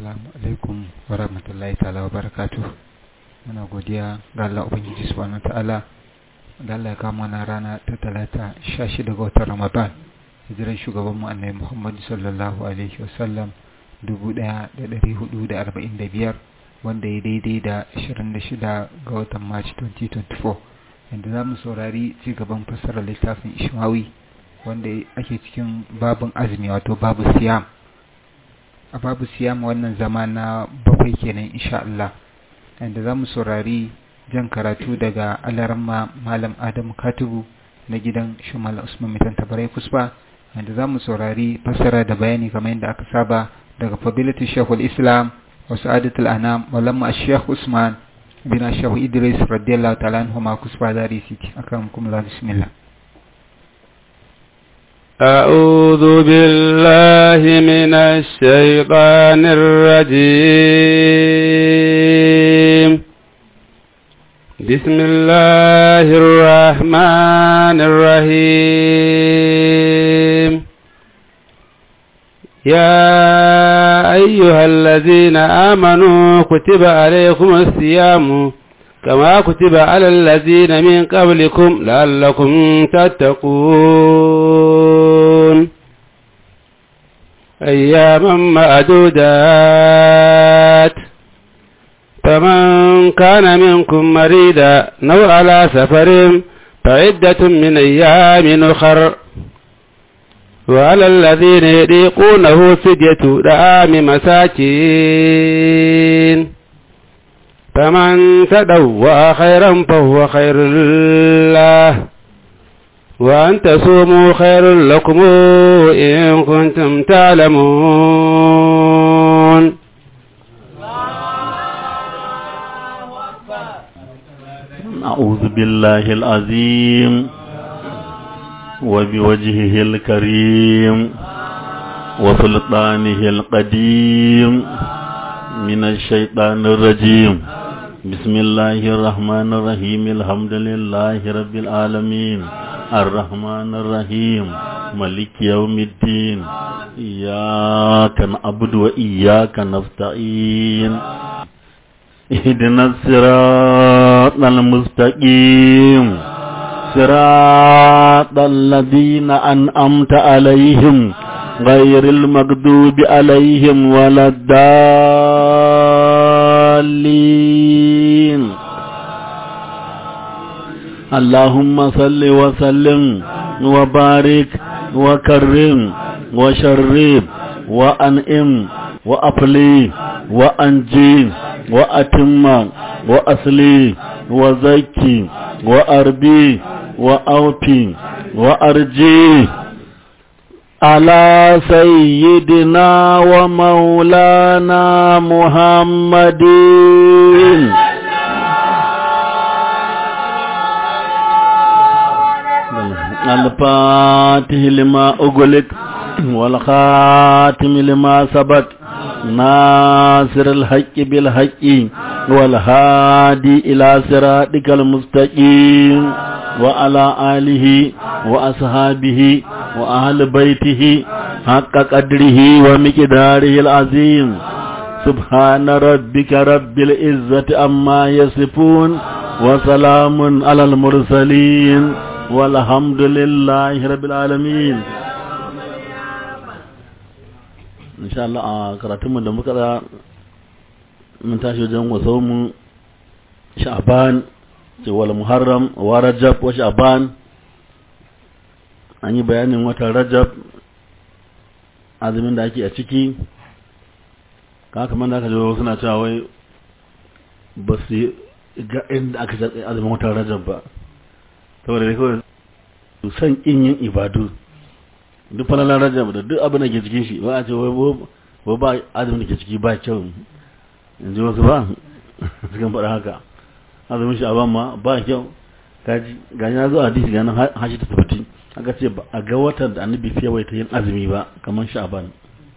Assalamu alaikum wa rahmatullahi ta'ala wa barakatuh. Muna godiya ga Allah Ubangiji subhanahu ta'ala da Allah ya kama na rana ta talata 16 ga watan Ramadan. Hijiran shugaban mu Annabi Muhammad sallallahu alaihi wa sallam 1445 wanda ya daidai da 26 ga watan March 2024. Inda za mu saurari ci gaban fassarar littafin Ishmawi wanda ake cikin babin azumi wato babu siyam. a babu siyama wannan zama na bakwai kenan insha Allah inda za mu saurari jan karatu daga alarma malam adamu katubu na gidan shumal usman mitan tabarai kusba inda za mu saurari fassara da bayani kamar yadda aka saba daga fadilatu shekul islam wa sa'adatul anam malamma shekh usman bin shehu idris radiyallahu ta'ala anhu ma kusba dari siti akan kuma bismillah أعوذ بالله من الشيطان الرجيم بسم الله الرحمن الرحيم يا أيها الذين آمنوا كتب عليكم الصيام كما كتب على الذين من قبلكم لعلكم تتقون أياما معدودات فمن كان منكم مريدا نو على سفر فعدة من أيام أخر وعلى الذين يضيقونه فدية دعام مساكين فمن تدوى خيرا فهو خير الله وأن تصوموا خير لكم إن كنتم تعلمون أعوذ بالله العظيم وبوجهه الكريم وسلطانه القديم من الشيطان الرجيم بسم الله الرحمن الرحيم الحمد لله رب العالمين الرحمن الرحيم ملك يوم الدين إياك نعبد وإياك نستعين اهدنا الصراط المستقيم صراط الذين أنعمت عليهم غير المغضوب عليهم ولا الضالين اللهم صل وسلم وبارك وكرم وشرب وأنئم وأفلي وأنجي وأتم وأصلي وزكي وأربي وأوفي وأرجي على سيدنا ومولانا محمد الفاتح لما أغلق والخاتم لما سبق ناصر الحق بالحق والهادي إلى صراطك المستقيم وعلى آله وأصحابه وأهل بيته حق قدره ومقداره العظيم سبحان ربك رب العزة أما يصفون وسلام على المرسلين والحمد لله رب العالمين إن شاء الله كراتم da muka mun tashi wajen wasaumu sha'ban wal muharram wa rajab wa sha'ban an yi bayanin watan rajab azumin da ake a ciki ka kamar da aka jawo suna cewa wai ba su ga inda aka jaɗe azumin watan rajab ba saboda da kawai su san in yin ibadu duk falalar rajab da duk abin da ke cikin shi ba a ce wai ba azumin da ke ciki ba kyau in ji wasu ba sukan faɗa haka azumin shi ma ba kyau ga ya zo a hadisi ganin hashi ta tabbati aka ce ba a ga watan da annabi fiye wai ta yin azumi ba kamar sha'ban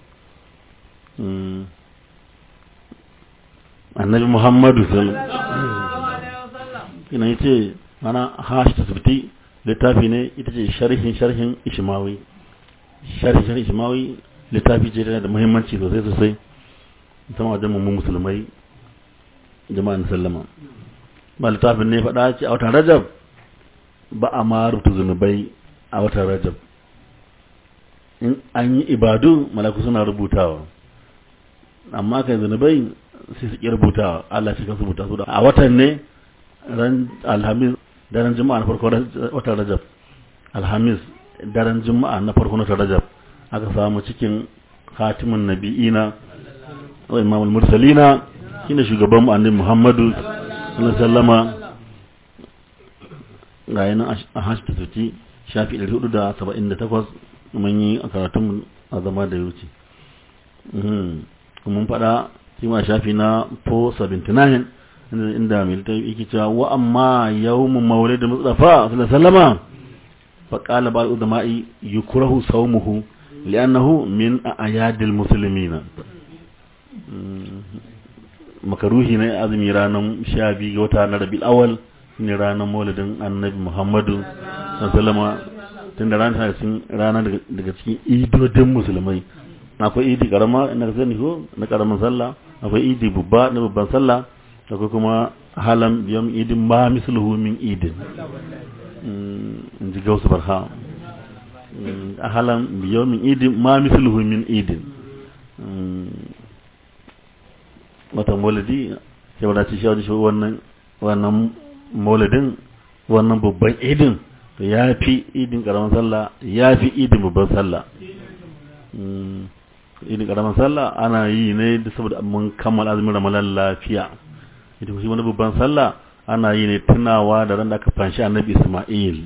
annabi muhammadu sallallahu ina yace mana hashi ta tabbati littafi ne ita ce sharhin sharhin ishmawi sharhin sharhin ishmawi littafi ce da muhimmanci sosai sosai musamman wajen mu musulmai jama'an sallama ba littafin ne faɗa ce a watan rajab ba a ma rubuta zunubai a watan rajab in an yi ibadu malaku suna rubutawa amma kai zunubai sai su ƙi rubutawa Allah shi kansu rubuta su da a watan ne ran alhamis daren juma'a na farko watan rajab alhamis daren juma'a na farko watan rajab aka samu cikin khatimin nabi'ina wa imamul mursalina shine shugaban mu annabi Muhammadu sallallahu alaihi wasallama ga yana a hashta tuti shafi 478 mun yi a karatun a zama da yuci mun faɗa kima shafi na 479 inda mai littafi yake cewa wa amma yawmun maulid mustafa sallallahu alaihi wasallama fa qala ba'd ulama'i yukrahu sawmuhu li'annahu min a'yadil muslimina makaruhi ne azumi ranar sha biyu ga wata na rabil awal ne ranar maulidin annabi muhammadu sallama tun da ranar cikin rana daga cikin idodin musulmai akwai idi karama na sani ko na karamin sallah akwai idi babba na babban sallah akwai kuma halam biyan idin ma misluhu min idin in ji gausu barha halam biyan min idin ma misluhu min idin watan maulidi sai wadace shi wajen shi wannan wannan maulidin wannan babban idin to ya fi idin karamin sallah ya fi idin babban sallah idin karamin sallah ana yi ne da saboda mun kammala azumin ramadan lafiya ita shi wani babban sallah ana yi ne tunawa da ran da aka fanshi annabi isma'il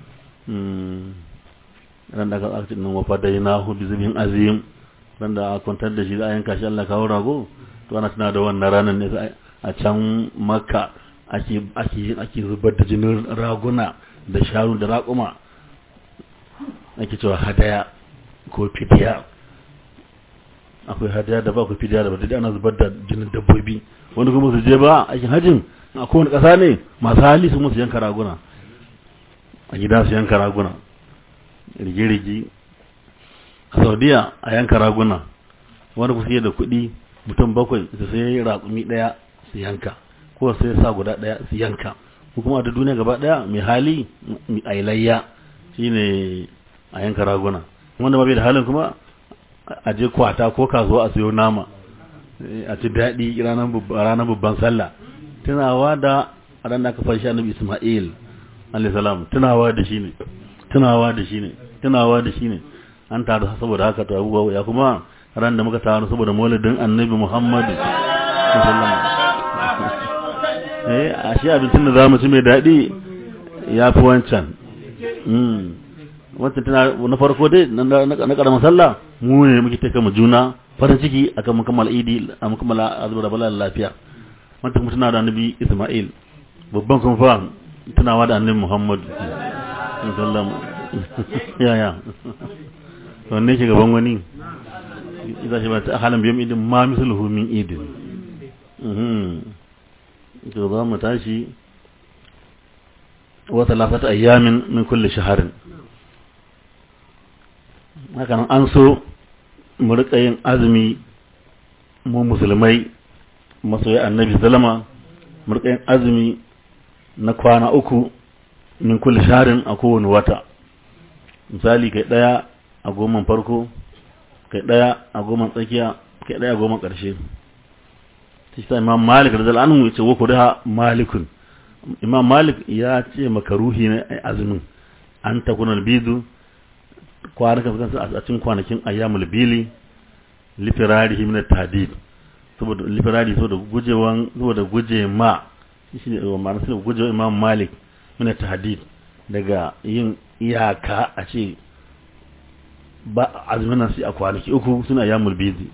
ran da aka aka nan wafa dai na hu bizibin azim ran da aka kwantar da shi za a yanka shi Allah kawo rago to ana tuna da wannan ranar ne a can makka ake ake ake zubar da jinin raguna da sharu da raƙuma ake cewa hadaya ko fidiya akwai hadaya da ba ku fidiya da ba dai ana zubar da jinin dabbobi wanda kuma su je ba aikin hajjin a kowane ƙasa ne masu hali su musu yanka raguna a gida su yanka raguna rige-rige a saudiya a yanka raguna wanda ku da kuɗi mutum bakwai su sai raƙumi ɗaya su yanka ko sai sa guda ɗaya su yanka ko kuma da duniya gaba ɗaya mai hali a ilayya shine a yanka raguna wanda ba bai da halin kuma a je kwata ko kasuwa a siyo nama a ci daɗi ranar babban sallah tunawa da ran da aka fashi annabi Isma'il alayhi salam tunawa da shi ne tunawa da shi ne tunawa da shi ne an taru saboda haka to abubuwa ya kuma ran da muka taru saboda maulidin annabi Muhammad eh a shi abincin da zamu ci mai daɗi ya fi wancan wancan tana na farko dai na karamin sallah mu ne muke taka mu juna farin ciki akan mun kammala idi a mun kammala azubar bala lafiya wanda kuma tana da annabi Isma'il babban kuma fa tunawa da annabi Muhammad sallam ya ya wanne ke gaban wani idan shi ba ta halan biyam idin ma misluhu min idin to za mu tashi wa thalathata ayyamin min kulli shahrin haka nan an so mu rika yin azumi mu musulmai masoyi annabi zalama mu rika yin azumi na kwana uku min kulli sharin a kowane wata misali kai daya a goman farko kai daya a goman tsakiya kai daya a goman karshe shi sa imam malik radiyallahu anhu yace wa kudaha malikun imam malik ya ce makaruhi ne azumin an takuna albidu kwanakan fitansa a cikin kwanakin ayyamul bili lifirarihi min tadid saboda lifirari saboda gujewan saboda guje ma shi ne ma'ana sai guje imam malik min tadid daga yin iyaka a ce ba azumin nan sai a kwanaki uku suna ayyamul bili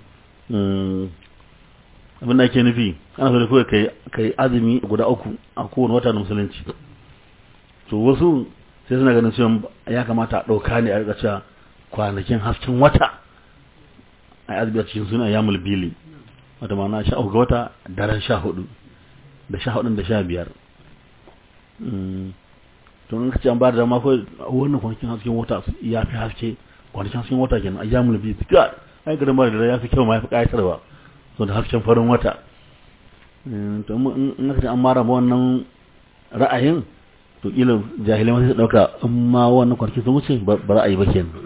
abin da ake nufi ana so da kawai kai kai azumi guda uku a kowane wata na musulunci to wasu sai suna ganin cewa ya kamata a ɗauka ne a rika cewa kwanakin hasken wata a yi azumi a cikin suna ya mulbili wata mana sha uku ga wata daren sha hudu da sha hudun da sha biyar to in ka ce an ba da dama kawai wannan kwanakin hasken wata ya fi haske kwanakin hasken wata kenan a ya mulbili ga ai garin ba da ya fi kyau ma ya fi ƙayatarwa so da hasken farin wata to in aka ce an mara wannan ra'ayin to kila jahilai ma sai su dauka in ma wannan kwanaki sun wuce ba ra'ayi ba kenan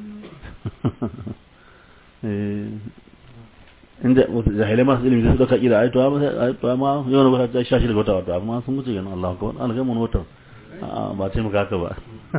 inda jahilai masu ilimi sai su dauka kila ai to ma yau na wata sha shi daga wata wata amma sun wuce kenan Allah ko an ga mun wata ba ce muka haka ba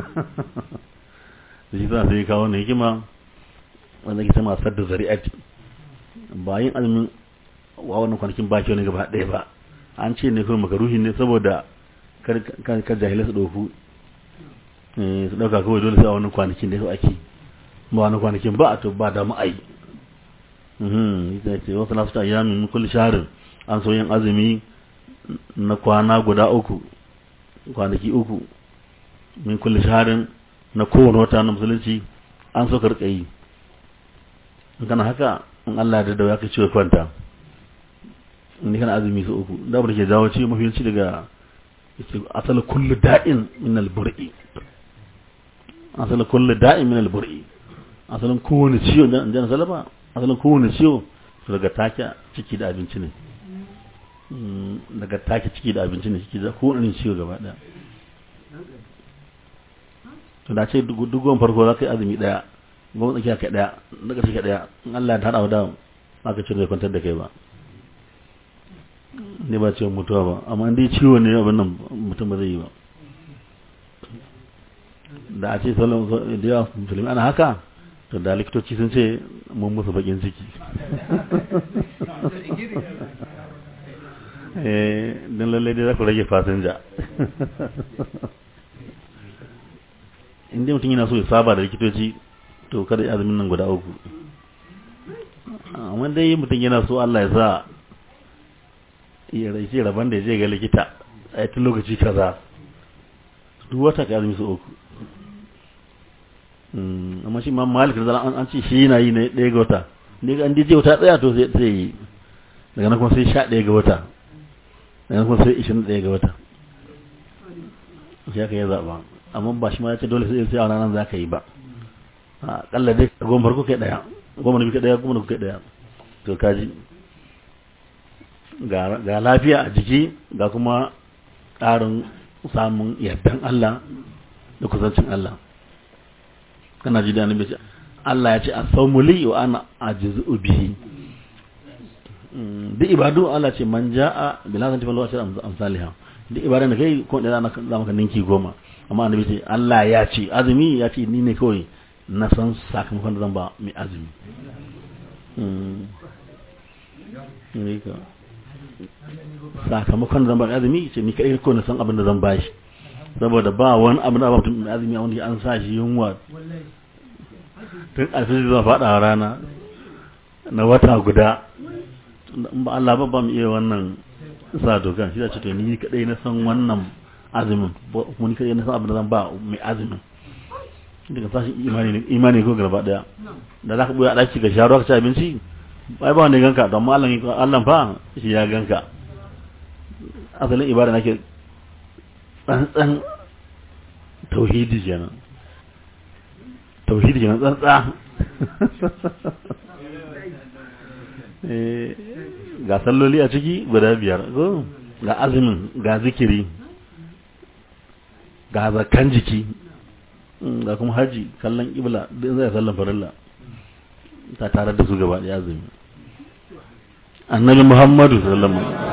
shi za sai kawo ne hikima wanda ke sama sadda zari'ati ba yin azumin wa wannan kwanakin ba kyau ne gaba ɗaya ba an ce ne kuma makaruhi ne saboda kar jahilai su ɗauku su ɗauka kawai dole sai a wannan kwanakin da su ake ba wannan kwanakin ba a to ba da ma'ai ita ce wasu nasu ta yamin kulli shaharin an so yin azumi na kwana guda uku kwanaki uku min kulli shaharin na kowane wata na musulunci an so ka rika yi in kana haka in Allah da dawa ka ciwo kwanta in kana azumi su uku da ke jawo ci mafiyanci daga asali kullu da'in min al-bur'i asali kullu da'in min al-bur'i asalin kowane ciwo in jana salama asalin kowane ciwo daga take ciki da abinci ne daga take ciki da abinci ne ciki da kowane ciwo gaba daya to da ce dugon farko za ka yi azumi daya gwamnati tsakiya ka daya daga ciki daya in Allah ya tada da aka ce zai kwantar da kai ba ne ba ciwon mutuwa ba amma dai ciwo ne abin nan mutum ba zai yi ba da a ce salon da yawa musulmi ana haka to da likitoci sun ce mun musu bakin ciki eh don lallai dai za ku rage fasinja inda mutum yana so ya saba da likitoci to kada ya azumin nan guda uku amma dai mutum yana so Allah ya sa ya rai rabon da ya je ga likita a yi lokaci kaza duk wata ka azumi su uku amma shi ma malik da an ce shi yana yi ne ɗaya ga wata ne ga an dije wata tsaya to sai yi daga nan kuma sai sha ɗaya ga wata daga nan kuma sai ishirin ɗaya ga wata shi aka yi zaɓa amma ba shi ma ya ce dole sai sai a ranar za ka yi ba a ƙalla dai goma farko kai ɗaya goma na biyu kai ɗaya goma na kai ɗaya to kaji ga lafiya a jiki ga kuma ƙarin samun yardan Allah da kusancin Allah kana ji da annabi ce Allah ya ce as-sawmu li wa ana ajizu bihi duk ibadu Allah ce man jaa bil hasanati falahu ashru amsalha duk ibadan da kai ko da za maka ninki goma amma annabi ce Allah ya ce azumi ya ce ni ne kawai na san sakamakon da zan ba mai azumi sakamakon da zan ba mai azumi ce ni kai ko na san abin da zan ba shi saboda ba wani abin da ba mutum mai azumi a wani an sa shi yunwa tun alfijir zan faɗa rana na wata guda in ba Allah ba ba mu iya wannan sa dokan shi da ce to ni kadai na san wannan azumin mun kadai na san abin da zan ba mai azumin daga sashi imani ne imani ko gaba daya da zaka buya daki ga sharuwa ka ci abinci bai ba wanda ganka don Allah Allah fa shi ya ganka asalin ibada nake tsantsan tauhidi kenan tauhidi kenan tsantsa ga salloli a ciki guda biyar ga azumin ga zikiri ga zakan jiki ga kuma haji kallon ibla din zai sallan farilla ta tare da su gaba da azumi annabi muhammadu sallallahu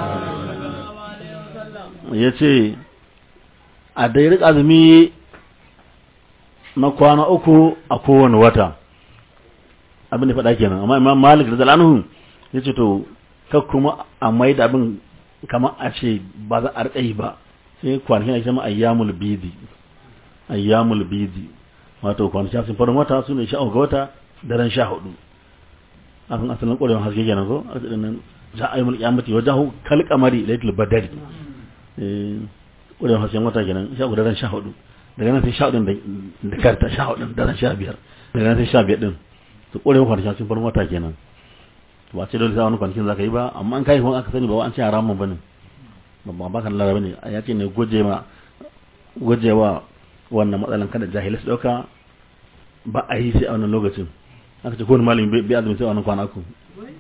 alaihi ya ce a dairik azumi na kwana uku a kowane wata abin da faɗa kenan amma imam malik da zalanuhu ya ce to ka kuma a mai da abin kamar a ce ba za a riƙa yi ba sai kwanakin ake sama ayyamul bidi ayyamul bidi wato kwanakin sun farin wata su ne sha ga wata daren sha hudu akan asalin ƙwarewar haske kenan ko a cikin nan za a yi mulki amati wajen kalkamari laitul badari ƙwarewar hasken wata kenan sha hudu daren sha hudu daga nan sai sha hudu da karta sha hudu daren sha biyar daga nan sai sha biyar din su ƙwarewar kwanakin sun farin wata kenan ba ce dole sai wani kwanakin za ka yi ba amma an kai kuma aka sani ba an ce haramun ba ne ba ba kan laraba ne ya ce ne guje ma guje wa wannan matsalan kada jahilai su ɗauka ba a yi sai a wannan lokacin aka ce kowane malami bai azumi sai a wannan kwana uku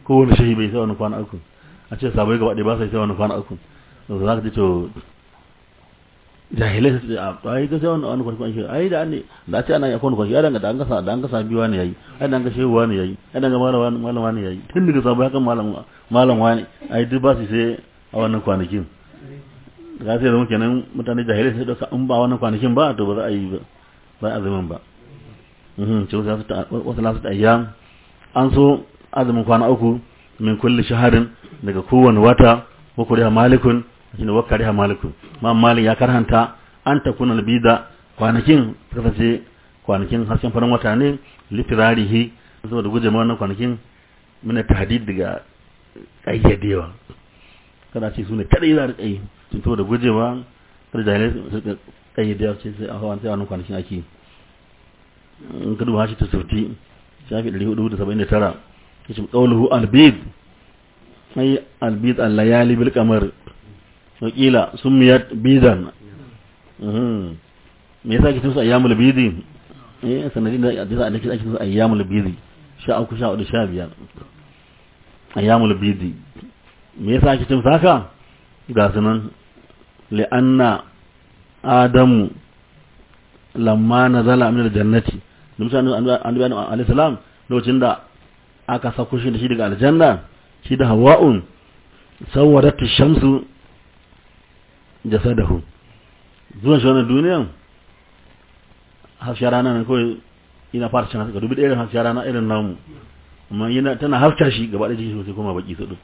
kowane shehi bai sai wani kwana uku a ce sabai gaba ɗaya ba sai sai wani kwana uku to za ka ji to jahilai su ce a ai ga sai wani wani kwana shi ai da ne da ce ana yakon kwana ya danga da an gasa da an gasa biyu wani yayi ai da an ga shehu wani yayi ai da ga malam wani malam wani yayi tun daga sabai hakan malam malam wani ai duk ba su sai a wannan kwanakin ga sai zama kenan mutane jahilai sai dauka in ba wannan kwanakin ba to ba za a yi ba ba azumin ba mhm ce wasu lasu ta ayyam an so azumin kwana uku min kulli shaharin daga kowane wata wa kuriha malikun shine wa kariha malikun ma malik ya karhanta an ta kuna bida kwanakin kasance kwanakin harshen farin wata ne litirarihi saboda guje ma wannan kwanakin muna tahdid daga kayyadewa kada ce su ne kadai za a rika yi sun to da gujewa kada jahilai su rika kayyadewa ce sai a hawan sai wannan kwanakin ake in ka duba shi ta sauti shafi 479 yace qawluhu albid ay albid al-layali bil qamar wakila sumiyat bidan mhm me yasa kitin su ayyamul bidi eh sanadin da yasa ake ake su ayyamul bidi sha uku sha hudu sha biyar ayyamul bidi me yasa kitin saka ga sunan li'anna adamu lamma nazala min aljannati musa annabi alayhi salam lokacin da aka sako shi da shi daga aljanna shi da hawa'un sawwarat shamsu jasadahu zuwan shi wannan duniyan hafsha rana ne kawai ina fara cin haska dubi irin hafsha rana irin namu amma yana tana hafta shi gaba da jiki sosai kuma baki su duk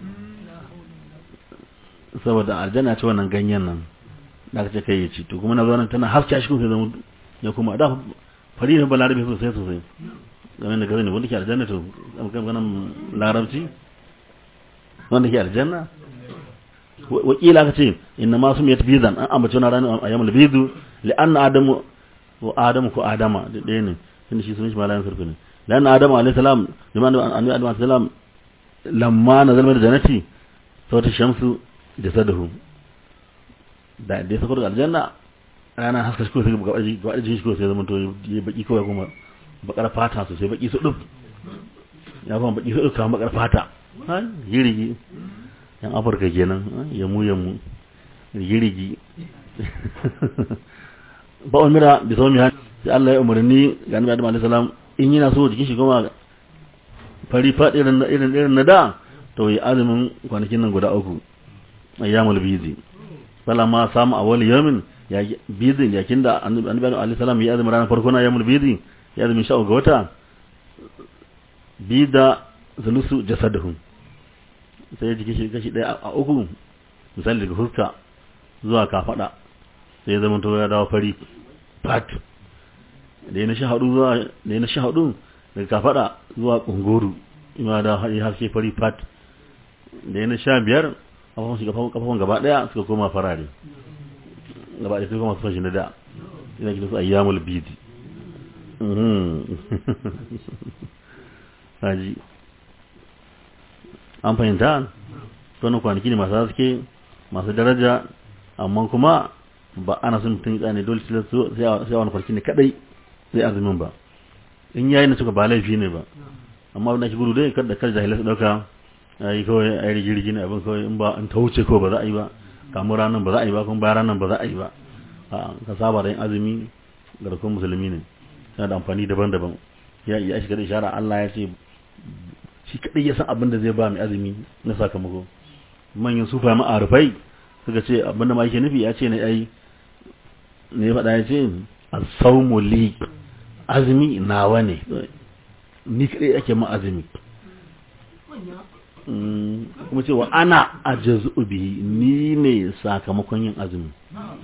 saboda aljanna ce wannan ganyen nan da aka ce kai ya ci to kuma na zo nan tana hafta shi kuma sai zama ya kuma da fari ne balarabe sosai sosai game da gazani wanda ke aljanna to ganin larabci wanda ke aljanna wakila aka ce inna ma su miyat bizan an ambaci wani ranar a yamul bizu li'anna adamu wa adamu ko adama da ɗaya ne tunda shi sun shi malayan sarfi ne li'anna adamu alayhi salam liman annabi adamu alayhi salam lamma na zalmar janati sauta shamsu jasadahu da da sako daga aljanna rana haska shi ko sai gaba gaba da shi ko sai zaman to ya baki kawai kuma bakar fata sosai baki su duf ya kuma baki su duf kamar bakar fata ha yirigi yan afirka kenan yamu yamu yirigi ba umira bi sawmi ha sai Allah ya umarni ga Annabi Adam alaihi salam in yana so jikin shi kuma fari fadi irin irin irin na da to yi azumin kwanakin nan guda uku ayyamul bizi salama samu awwal yawmin ya bizin yakin da Annabi alaihi salam ya azumin ranar farko na ayyamul bizi ya azumin sha'u ga wata bida zulusu jasaduhum sai ya jiki shi kashi ɗaya a uku misali daga fuska zuwa kafada sai ya zama to ya dawo fari fat da ya na sha hudu zuwa da ya na sha hudu daga kafada zuwa kunguru ima da ya haske fari fat da ya na sha biyar kafafun shi kafafun gaba ɗaya suka koma farare gaba ɗaya suka koma su fashi na da ina kira su ayyamul bidi haji an fahimta wani kwanaki ne masu haske masu daraja amma kuma ba ana sun mutum tsane dole sai a wani kwanaki ne kadai sai azumin ba in yayi na suka ba laifi ne ba amma abin da ake gudu dai kada kar jahilai su dauka yi kawai a yi rigirgi ne abin kawai in ba in ta wuce kawai ba za a yi ba kamun ranar ba za a yi ba kuma bayan ranar ba za a yi ba ka saba da yin azumi garkun musulmi ne yana da amfani daban-daban ya iya shiga da ishara Allah ya ce shi kadai ya san abin da zai ba mai azumi na sakamako manyan sufa ma'arufai suka ce abin da ma yake nufi ya ce na ai ne ya faɗa ya ce as-sawmu li azumi nawa ne ni kadai ake ma azumi kuma cewa ana ajazu bihi ni ne sakamakon yin azumi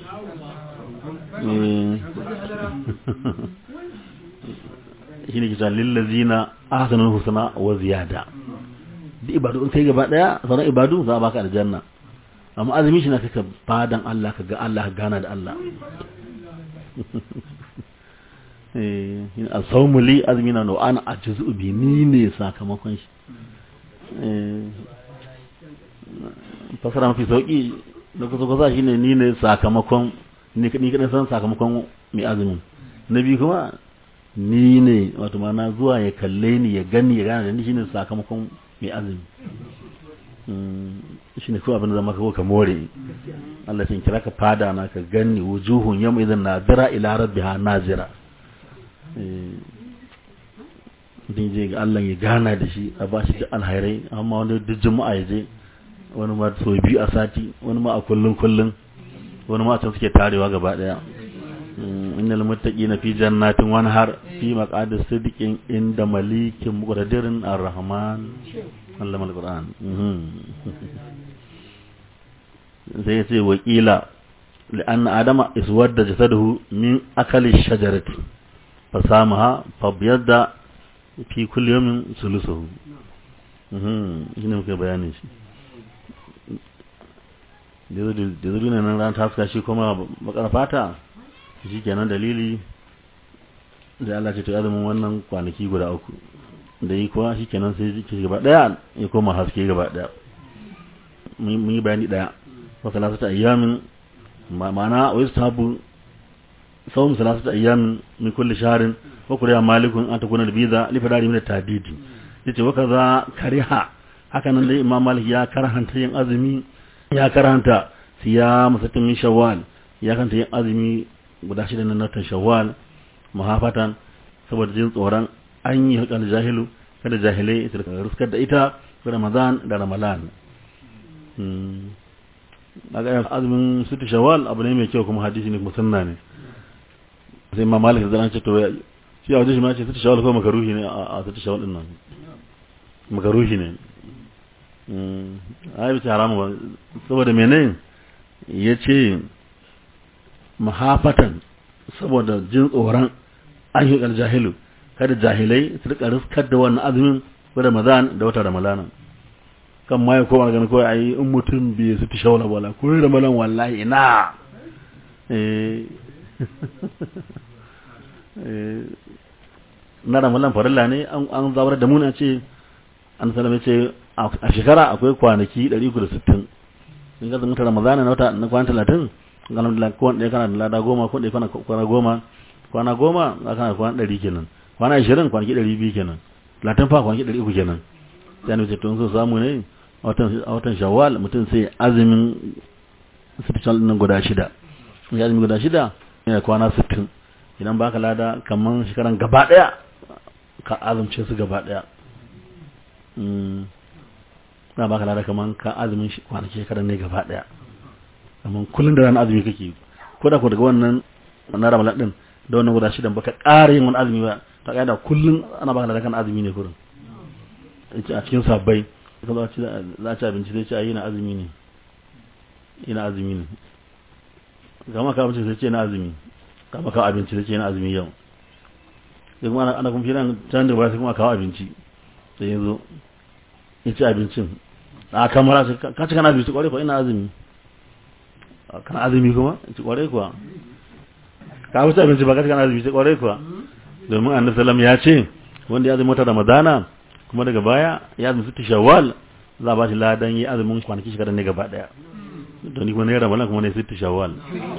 shi ne kisa lillazina ahsanul husna wa ziyada duk ibadu in kai gaba daya sauran ibadu za a baka aljanna amma azumi shi na kaka fadan Allah ka ga Allah ka gana da Allah eh asawmu li azmi na no ana ajzu bi ni ne sakamakon shi eh fasara mafi sauki da kusa kusa shine ni ne sakamakon ni kaɗai san sakamakon mai azumin na biyu kuma ni ne wato mana zuwa ya kalle ni ya gani ya gane da ni shine sakamakon mai azumi shi ne kawai abin da zama kawo ka more Allah sun kira ka fada na ka gani wujuhun yamma idan nazira ila rabbiha nazira din je ga Allah ya gana da shi a ba shi da alhairai amma wani duk juma'a ya je wani ma so biyu a sati wani ma a kullun kullun wani ma can suke tarewa gaba daya innal muttaqina fi jannatin wa nahar fi maqadis sidiqin inda malikin muqtadirin ar-rahman allama al-qur'an sai yace wakila لأن آدم اسود جسده من أكل الشجرة فسامها فبيض في كل يوم ثلثه shi ne muka bayanin shi da zuri ne nan ran taska shi kuma bakar fata shi kenan dalili da Allah ce to azumin wannan kwanaki guda uku da yi kuwa shi kenan sai jiki gaba daya ya koma haske gaba daya mun yi bayani daya wa salasata ayyamin ma'ana wa yustahabu sawm salasata ayyamin min kulli shahrin wa kuriya malikun an takuna biza li fadari min tabidi yace wa kaza kariha haka nan dai imam malik ya karhanta yin azumi ya karhanta siyam satin min shawwal ya karhanta yin azumi guda shida na natan shawwal mahafatan saboda jin tsoron an yi hakal jahilu kada jahilai su ruskar da ita da ramadan da ramalan daga azumin situ shawwal abu ne mai kyau kuma hadisi ne kuma sunna ne sai imam malik da zan ce to shi a wajen shi ma ce situ shawwal ko makaruhi ne a situ shawwal din nan makaruhi ne ai bisa haramu ba saboda mene ya ce mahafatan saboda jin tsoron an yi jahilu kada jahilai su rika riskar da wannan azumin ko ramadan da wata ramadana kan ma ya koma ganin kawai ayi in mutum bai su fi shawala wala ko ramadan wallahi ina na ramadan farilla ne an zabar da muna ce an salama ce a shekara akwai kwanaki 360 in ga zama ramadana na wata na kwana 30 alhamdulillah ko wanda kana da lada goma ko da kana kwana goma kwana goma za kana kwana 100 kenan kwana 20 kwanaki 200 kenan 30 fa kwanaki 300 kenan sai ne ce to so samu ne a watan a watan shawwal mutum sai azumin special din guda shida ya azumi guda shida yana kwana 60 idan baka lada kaman shekaran gaba daya ka azumce su gaba daya na baka lada kaman ka azumin kwanaki shekaran ne gaba daya kaman kullun da ranar azumi kake ko da ko daga wannan na ramadan din da wannan guda shidan baka ƙara yin wani azumi ba ta kaida kullun ana baka lada kan azumi ne kurin a cikin sabbai ka zo ci za ci abinci sai ce ayi na azumi ne ina azumi ne kama ka abinci sai ce na azumi kama ka abinci sai ce na azumi yau sai kuma ana kuma firan can da ba sai kuma kawo abinci sai yanzu ya ci abincin a kamara ka ci kana abinci kwarai kuwa ina azumi kana azumi kuma ci kwarai kuwa ka wuce abinci ba ka ci kana azumi ci kwarai kuwa domin annabi sallam ya ce wanda ya azumi wata ramadana kuma daga baya ya azumi sittu shawwal za a ba shi ladan yi azumin kwanaki shekarar ne gaba daya don ni kuma ne ramadan kuma ne sittu shawwal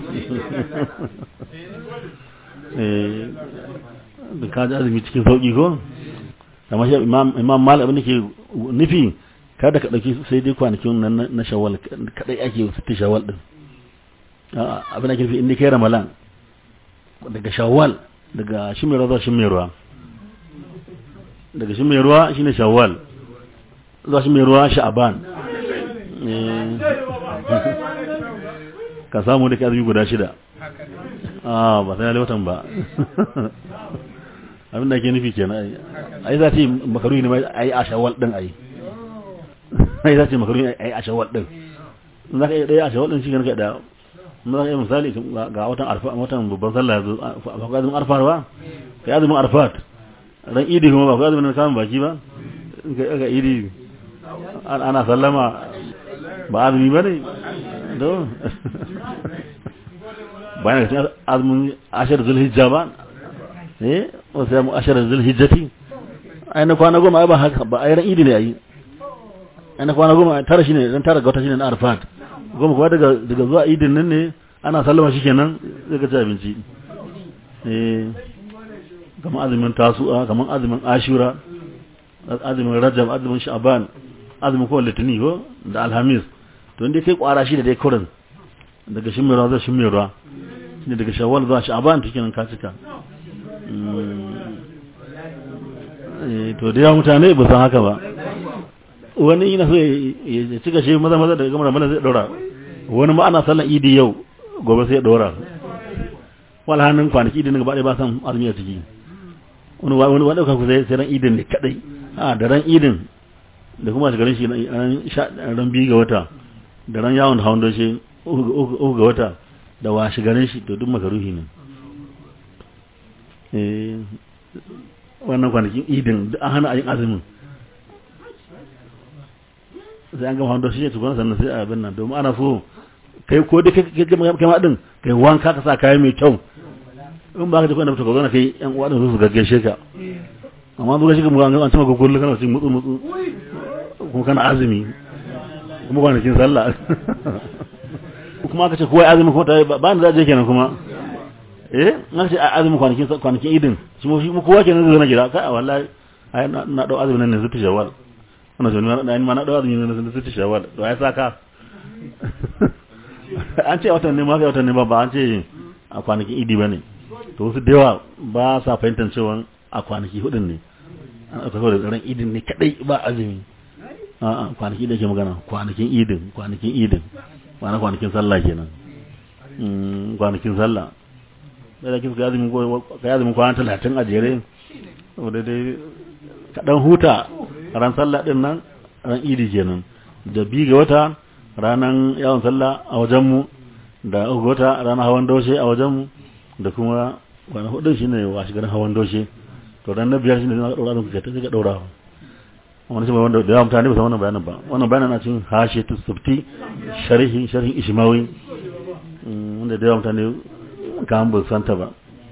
eh da ka ji azumi cikin sauki ko amma shi imam malik abin da ke nufi kada ka dauki sai dai kwanakin nan na shawwal kadai ake sittu shawwal din abin da ke nufi inda kai ramadan daga shawwal daga shi mai ruwa shi mai ruwa daga shi mai ruwa shine shawwal zuwa shi mai ruwa sha'aban ka samu da ke azumi guda shida a ba sai watan ba abin da ke nufi kenan ai za ta yi makaruni ne ai a shawwal din ai ai za ta yi makaruni ai a shawwal din za ka yi ɗaya a shawwal din shi ka da za ka yi misali ga watan arfa watan babban sallah yanzu ba ka azumin arfa ba ka yi azumin arfat ran idi kuma ba ku azumin kamun baki ba ga idi ana sallama ba azumi ba ne don bayan da cikin azumin ashirar zulhijja ba eh wasu yamu ashirar zulhijjati ai na kwana goma ai ba haka ba ai ran idi ne ai ai na kwana goma tara shine dan tara ga wata shine na arfat goma kuma daga daga zuwa idin nan ne ana sallama shikenan zai ka ci abinci eh kamar azumin tasu'a kamar azumin ashura azumin rajab azumin sha'ban azumin kowane litini ko da alhamis to inda kai kwara shi da dai kurin daga shimirwa zai shimirwa ne daga shawwal zuwa sha'ban take nan ka cika to da yawa mutane ba san haka ba wani yana so ya cika shi maza maza daga gamar mana zai daura wani ma ana sallan idi yau gobe sai ya daura wala hannun kwanaki idin gaba ɗaya ba san azumi a ciki wani wani wani ɗauka ku sai sai ran idin ne kadai a da ran idin da kuma shigarin shi ran ran biyu ga wata da ran yawon hawan doshe uku ga wata da wa shigarin shi to duk makaruhi ne eh wannan kwanakin idin duk an hana a yin azumin sai an gama hawan doshe ya tukuna sannan sai a abin nan domin ana so kai ko da kai ma din kai wanka ka sa kaya mai kyau in ba ka ji kwanda ka zo na kai yan uwa din su gaggaishe ka amma zuwa shi kuma an cima gugullu kana cikin mutsu mutsu kuma kana azumi kuma kwanakin sallah kuma aka ce kowa azumi kuma ta ba ni za je kenan kuma eh na ce azumi kwanakin kwanakin idin shi mu shi kowa kenan zai na gida kai wallahi ai na dau azumi nan ne zuti shawwal wannan jami'a na ma na dau azumi nan ne zuti shawwal to ai saka an ce watan ne ma kai watan ne ba ba an ce a kwanakin idi bane to wasu da yawa ba sa fahimtar cewa a kwanaki hudun ne an aka kawo da tsaron idin ne kadai ba azumi a kwanaki da ke magana kwanakin idin kwanakin idin ba na kwanakin sallah kenan kwanakin sallah da da kisa azumin ka azumin kwana talatin a jere saboda dai kaɗan huta ran sallah din nan ran idi kenan da bi ga wata ranan yawon sallah a wajenmu da uku wata ranar hawan doshe a wajenmu da kuma wani hudun shi ne wa shigar hawan doshe to ran na biyar shi ne zai ɗaura don kuka ta ga ɗaura wani shi wanda da yawa mutane ba san wannan bayanin ba wannan bayanin na cikin hashe tu sufti sharhi sharhin ishmawi wanda da yawa mutane ka an ba santa ba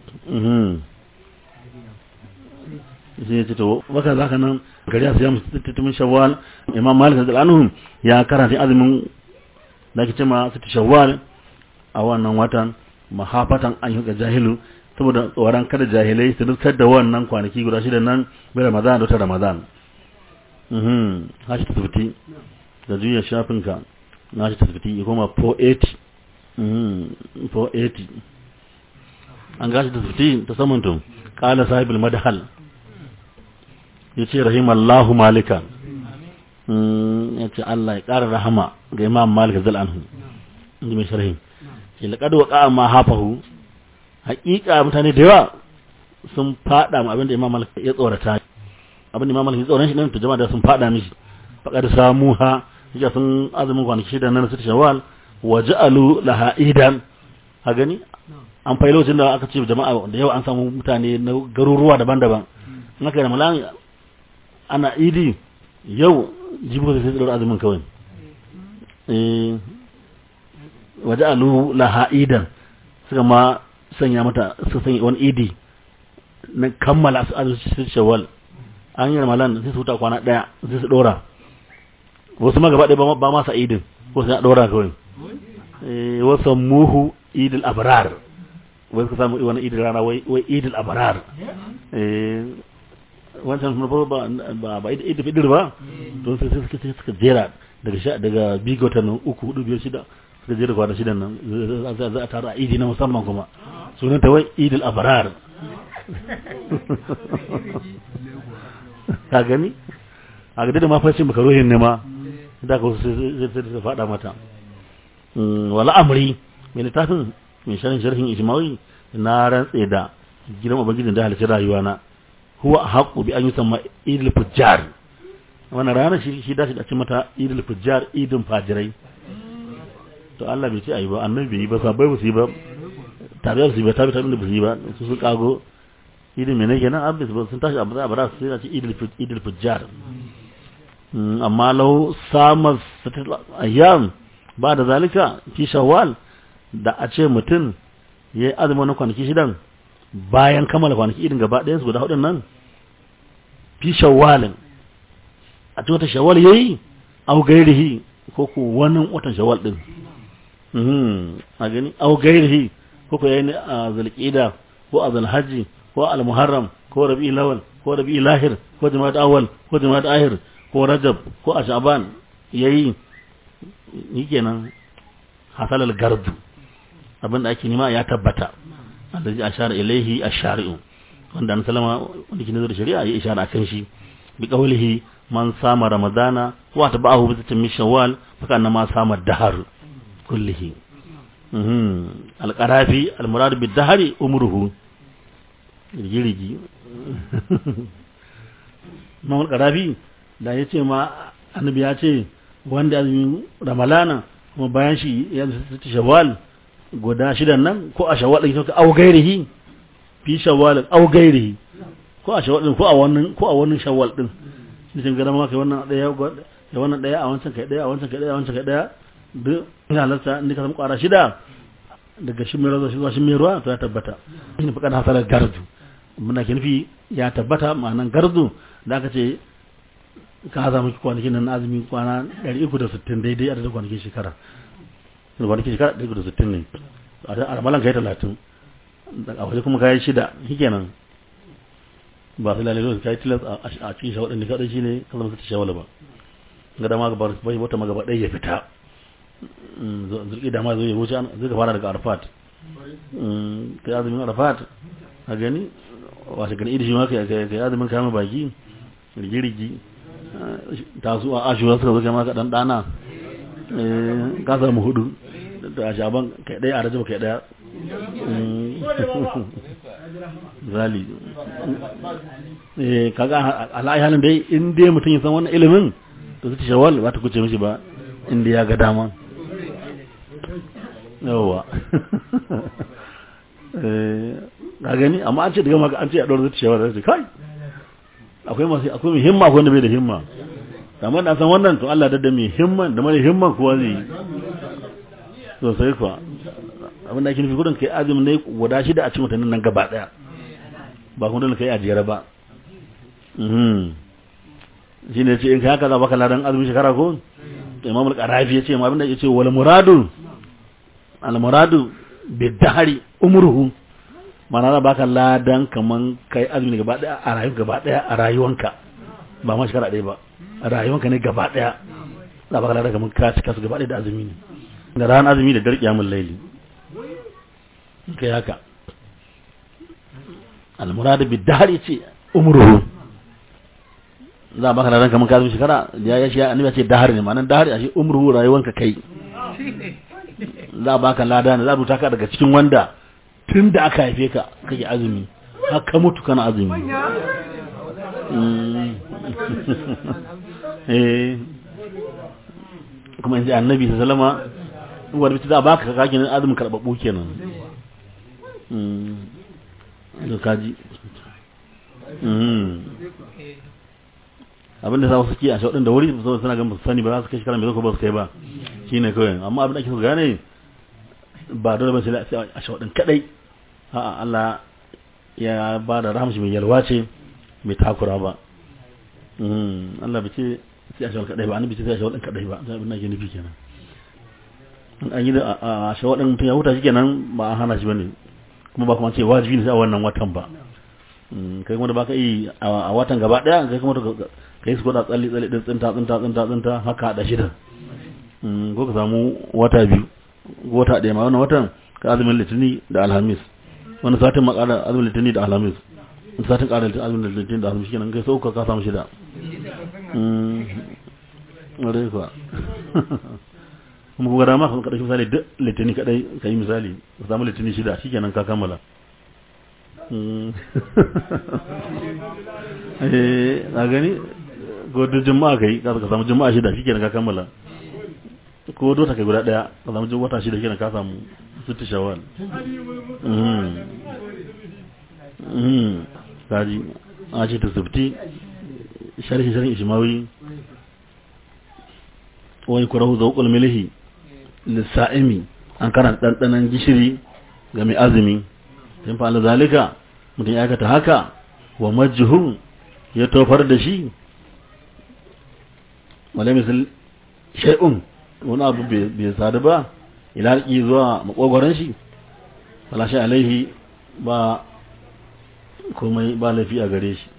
shi ne ce to waka zaka nan gari a siya mutum shawwal imam malik radiyallahu ya karanta azumin da ake cewa sita shawwal a wannan watan mahafatan an yi jahilu saboda tsoron kada jahilai su dukkan da wannan kwanaki guda shida nan bai ramadan da ta ramadan mhm hashi tasbiti da juya shafinka na shi tasbiti ya koma 480 mhm 480 an gashi tasbiti ta saman tun qala sahibul madhal yace rahimallahu malika ya ce Allah ya ƙara rahama ga imam malik zal anhu inda mai sharhi ke laƙad waƙa ma hafahu haƙiƙa mutane da yawa sun faɗa ma abinda imam malik ya tsorata abinda imam malik ya tsoron shi nan to jama'a da sun faɗa mishi faƙar samu ha yake sun azumin kwanaki shida nan su shawal wa ja'alu laha idan ha gani an fai lokacin da aka ce jama'a da yawa an samu mutane na garuruwa daban-daban in aka yi ramalan ana idi yau jibo sai sai azumin kawai waje alu laha idan suka ma sanya mata su sanya wani idi na kammala su azumin shawwal an yi ramalan sai su huta kwana daya sai su dora wasu ma gaba ɗaya ba masa idin ko sai a dora kawai wasu muhu idil abrar wai suka samu wani idil rana wai idil abrar wancan na farko ba ba ba ida fidir ba to sai suka sai suka jera daga sha daga bigo ta nan uku hudu biyar shida suka jera kwana shida nan za a tara idi na musamman kuma sunan ta wai idil abrar ka gani a ga da mafashi maka rohin ne ma da ka sai sai sai fada mata wala amri mai littafin mai sharhin sharhin ijmawi na rantse da gidan ubangijin da halicci rayuwa na huwa haqqu bi an yusamma idil fujjar wannan ranar shi shi dace da ce mata idil fujjar idin fajirai to Allah bai ce ayi ba annabi bai yi ba sabai ba su yi ba tabi'ar su ba tabi tabi da ba su yi ba su su kago idin mene kenan abis ba sun tashi abada abada su sai ce idil idil fujjar amma law sama ayyam ba da zalika fi shawwal da a ce mutum yayi azumin kwanaki shidan bayan kammala kwanaki irin gaba ɗayan su guda hudun nan fi shawwalin a cikin wata shawwal yayi au gairihi ko ko wani watan shawwal din mhm a gani au gairihi ko ko yayi a zulqida ko a zulhajji ko al-muharram ko rabi'i lawal ko rabi'i lahir ko jama'at awwal ko jama'at ahir ko rajab ko ash'aban yayi yikenan hasal al-gardu abinda ake nima ya tabbata allazi ashara ilaihi ash-shari'u wanda an salama wanda ke nazar shari'a ya ishara akan shi bi qawlihi man sama ramadana wa tabahu bi tamin shawwal fa kana ma sama dahar kullihi mhm al-qarafi al-murad bi dahari umruhu rigirigi Imam al-Qarafi da yace ma annabi ya ce wanda azumin ramalana kuma bayan shi ya zata shawwal guda shidan nan ko a shawwal din ka au gairihi fi shawwal au gairihi ko a shawwal din ko a wannan ko a wannan shawwal din shi sun gada maka wannan daya ya wannan daya a wancan kai daya a wancan kai daya a wancan kai daya duk ina halarta inda ka samu kwara shida daga shi mai razo shi zuwa shi mai ruwa to ya tabbata shi ne fakar hasalar gardu muna ke nufi ya tabbata ma'anan gardu da aka ce ka za miki kwanakin nan azumi kwana 360 daidai adadin kwanakin shekara kwanakin shekara 360 ne a ramalan kai 30 a waje kuma kayan shida shikenan ba su lalai ka yi tilas a cikin shawar ɗin da kaɗai shi ne ka zama ka shawala ba ga dama ga bai wata magaba ɗaya ya fita zurƙi dama zai wuce zai ka fara daga arfat ka yi azumin arfat a gani washe gani idishi ma ka yi azumin kama baki rigirigi tasu a ashewa suka zo kama ka ɗan ɗana ka samu hudu da shaban kai ɗaya a rajaba kai ɗaya zali eh kaga alai halin dai in dai mutum ya san wannan ilimin to zai shawal ba ta kuce mishi ba inda ya ga dama yawa eh ga gani amma an ce daga maka an ce a dora zai shawal zai kai akwai masu akwai mai himma akwai wanda bai da himma amma da san wannan to Allah da mai himman da mara himman kuwa zai sosai kuwa abin da ake nufi gudun kai azumin ne guda shida a cikin mutanen nan gaba daya ba kuma dole kai a jere ba shi ne ce in kai haka za baka ladan azumin shekara ko imam al-qarafi ya ce ma abin da ya ce wal muradu al muradu bi dahari umruhu mana za baka ladan kaman kai azumin gaba daya a rayuwa gaba daya a rayuwanka ba ma shekara ɗaya ba a rayuwanka ne gaba daya za baka ladan kaman ka cika su gaba daya da azumi ne da ran azumi da dar kiyamul laili kai haka almurad bi dahri ce umruhu za baka da ranka mun ka shekara ya ya shi annabi ya ce dahri ne ma'anar dahri a shi umruhu rayuwanka kai za baka lada ne za rubuta ka daga cikin wanda tun da aka haife ka kake azumi har ka mutu kana azumi eh kuma inji annabi sallama wanda bisa za baka kake azumin karbabu kenan da kaji abin da za su ke a shaɗin da wuri su suna gan sani ba za su kai shekara mai zaka ba su kai ba shi ne kawai amma abin da ake so gane ba dole ba sai a shaɗin kadai a'a Allah ya ba da rahamshi mai yalwa ce mai takura ba Allah bai ce sai a shaɗin kadai ba an bi ce sai a shaɗin kadai ba abin da ake nufi kenan an yi da a shaɗin mutum ya huta shi kenan ba an hana shi bane kuma ba kuma ce wajibi ne sai a wannan watan ba kai kuma da baka yi a watan gaba daya kai kuma kai su koda tsalli tsalli din tsinta tsinta tsinta tsinta haka da shida ko ka samu wata biyu ko wata daya ma wannan watan ka azumin litini da alhamis wani satin ma ƙara azumin litini da alhamis wani satin ƙara azumin litini da alhamis kenan kai sau ka samu shida wadai kuwa kuma kuma dama kan kaɗai misali duk litini kaɗai ka yi misali ka samu litini shida shi kenan ka kammala a gani ko duk juma'a ka yi ka samu juma'a shida shi kenan ka kammala ko dota kai guda ɗaya ka samu wata shida kenan ka samu sitti shawal kaji a ce ta sufti sharhi sharhi ishimawi wani kurahu zaukul milihi lissa'imi an karanta ɗanɗanan gishiri ga mai azumi in fa'ala zalika mutum ya aikata haka wa majhun ya tofar da shi wale misal shay'un wani abu bai sadu ba ila zuwa makogwaron shi falashi alaihi ba komai ba laifi a gare shi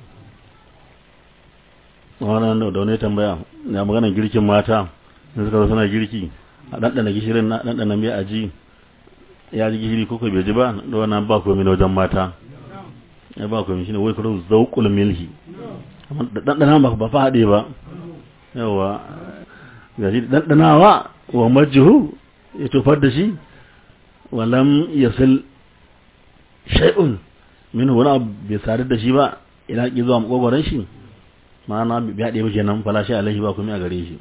wannan da wani tambaya na maganar girkin mata da suka zo suna girki a ɗanɗana gishirin na ɗanɗana mai aji ya ji gishiri ko bai ji ba da wannan ba komai na wajen mata ya ba komai shine wai kuro zauqul milhi amma ɗanɗana ba ba fa haɗe ba yawa ga shi ɗanɗanawa wa majhu ya tofar da shi walam yasil shay'un min wani abu bai sadu da shi ba ina ki zuwa makogwaron shi ma'ana bai haɗe ba kenan falashi alaihi ba kuma a gare shi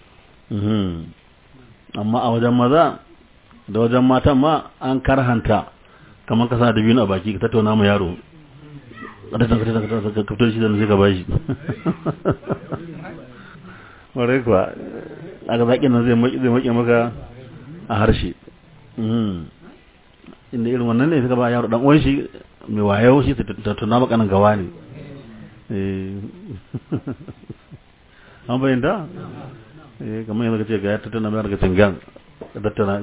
amma a wajen maza da wajen matan ma an karhanta kamar ka sa da biyu a baki ka tattauna ma yaro ka fito shi da zai ka bashi warai kuwa aka zaƙi nan zai maƙi maka a harshe inda irin wannan ne suka ba yaro dan uwan shi mai wayo shi tattauna maka nan gawa ne an bayyanta eh kamar yanzu kace ga ya tattauna mai daga tingan tattauna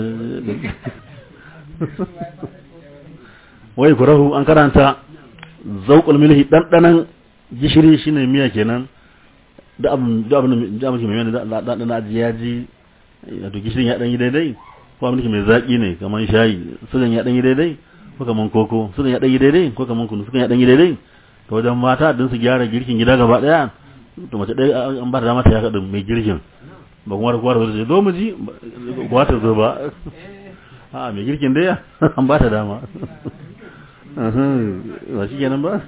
wai kurahu an karanta zauqul milhi dandanan gishiri shine miya kenan da abin da abin da abin mai da da da ya ji to gishirin ya dan yi daidai ko abin mai zaki ne kamar shayi sugan ya dan yi daidai ko kamar koko sugan ya dan yi daidai ko kamar kunu sugan ya dan yi daidai to wajen mata din su gyara girkin gida gaba daya to mace dai an ba da mata ya kadin mai girkin ba kuma da kwara zai zo mu ji ba ta zo ba a mai girkin dai an ba ta dama ba shi kenan ba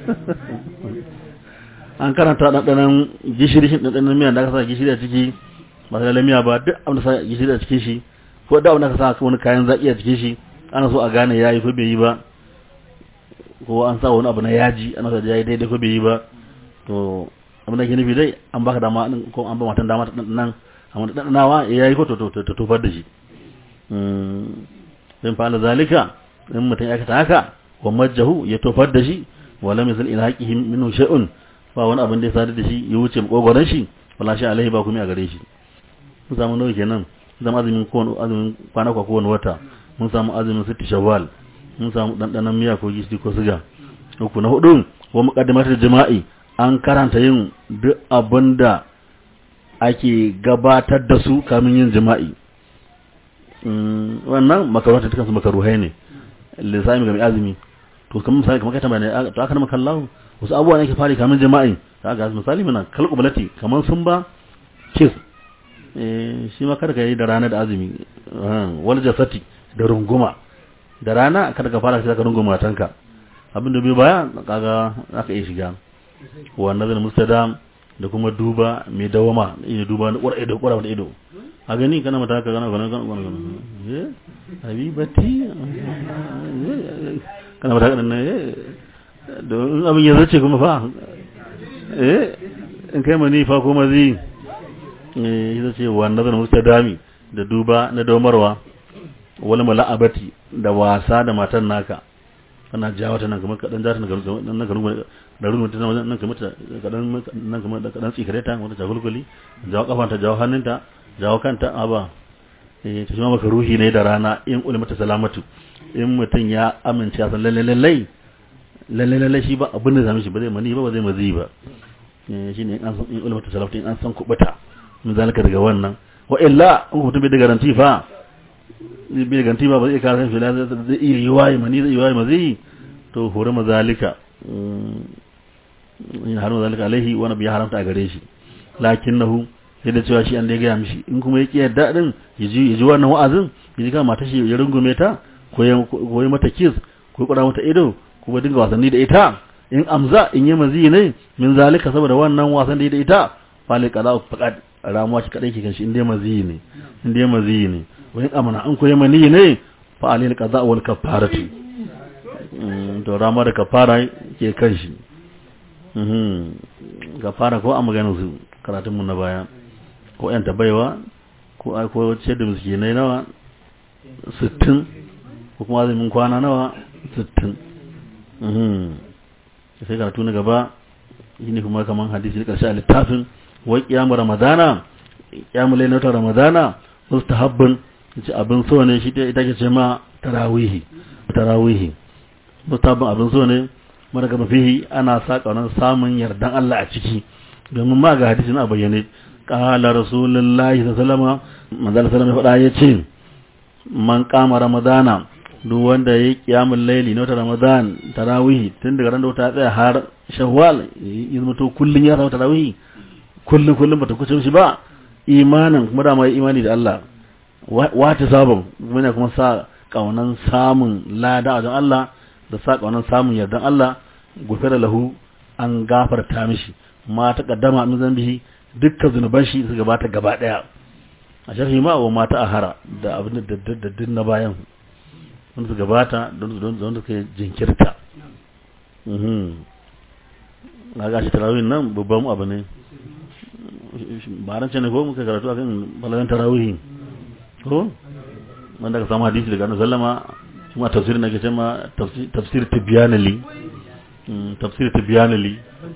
an karanta ɗanɗanan gishiri shi ɗanɗanan miya da aka sa gishiri a ciki ba ta miya ba duk abin da sa gishiri a cikin shi ko da abin da aka sa wani kayan zaƙi a cikin shi ana so a gane ya yi ko bai yi ba ko an sa wani abu na yaji ana so ya yi daidai ko bai yi ba to abin da ke nufi dai an baka dama ko an ba matan dama ta ɗanɗanan amma da ɗanɗanawa ya yi ko to ta tofar da shi in fa'ala zalika in mutum ya aikata haka wa majjahu ya tofar da shi wa lam yazal ila haqqihi minhu shay'un ba wani abin da ya sadar da shi ya wuce makogoron shi wala shi alaihi ba kuma a gare shi mun samu nawa kenan zama azumin kowane azumin kwana kwa kowane wata mun samu azumin sitti shawwal mun samu dandanan miya ko gishiri ko siga uku na hudu wa muqaddimatul jima'i an karanta yin duk abin da ake gabatar da su kamin yin jima'i wannan makarwata dukkan su makaruhai ne lissami ga mai azumi to kamar misali kamar kai tambaya to aka nama kallahu wasu abubuwa ne ke fari kamin jama'i ta ga misali mana kalkubalati kamar sun ba kiss eh shi ma kada ka yi da rana da azumi wal jasati da runguma da rana kada ka fara shi ka runguma matanka abin da bai baya kaga aka iya shiga wa nazar mustadam da kuma duba mai dawama iya duba da ƙwarai da ƙwarai da ido a gani kana mata haka kana kana kana kana eh habibati kana mata haka nan eh don abin ya zace kuma fa eh in kai mani fa kuma zai eh ita ce wa nazar mustadami da duba na domarwa wani mala'abati da wasa da matan naka kana jawo ta nan kamar kadan jata nan nan kamar da rungun ta nan kamar ta kadan nan kamar da kadan tsikare ta wata jagulguli jawo kafanta jawo hannunta jawo kanta aba eh ta kuma maka ruhi ne da rana in ulmata salamatu in mutun ya amince san lalle lalle lalle lalle shi ba abin da zame shi ba zai mani ba ba zai mazi ba eh shine in an san in ulmata salamatu in an san kubuta mun zalika daga wannan wa illa in mutum bai da garanti fa bai ganti ba ba zai kare shi zai iya yi waye mani zai yi waye mazi to hore mazalika in har mazalika alaihi wani bai haramta a gare shi lakinnahu sai da cewa shi an da ya gaya mishi in kuma ya ƙi yadda din ya ji wannan wa'azin ya ji kama ta shi ya rungume ta ko ya mata kiss ko ya mata ido ko ya dinga wasanni da ita in amza in yi mazi ne min zalika saboda wannan wasan da ya da ita fali kaza faqad ramuwa shi kadai ke kan shi in dai mazi ne in dai mazi ne wani amana an koyi mani ne fa alil qaza wal kafaratu to rama da kafara ke kan shi mhm kafara ko a maganar su karatun mu na baya ko yan tabaiwa ko ai ko ce da miskinai nawa 60 ko kuma azumin kwana nawa 60 mhm sai karatu na gaba shine kuma kaman hadisi karshe a littafin wa qiyamu ramadana qiyamu lailatul ramadana mustahabbun ce abin so ne shi ita ke ce ma tarawihi tarawihi mutabin abin so ne mara gaba fihi ana sa kaunar samun yardan Allah a ciki domin ma ga hadisin a bayyane qala rasulullahi sallallahu alaihi wasallam manzo sallallahu faɗa yace man kama ramadana duk wanda ya kiyamul laili na ramadan tarawih tun daga ran da ta tsaya har shawwal ya zama to kullun ya rawa tarawih kullun kullun bata kuce shi ba imanin kuma da mai imani da Allah wata sabon muna kuma sa kaunan samun lada a Allah da sa kaunan samun yardan Allah gufira lahu an gafarta mishi ma ta kaddama min zambihi dukkan zunuban shi su gabata gaba daya a sharhi ma wa mata ahara da abin da daddadin na bayan wanda su gabata don don suka jinkirta na gashi tarawih nan babban abu ne ba ran ne ko muka karatu akan balagan tarawih ko wanda ka samu hadisi daga annabi sallama kuma tafsirin da ke cewa tafsir tibyanali tafsir tibyanali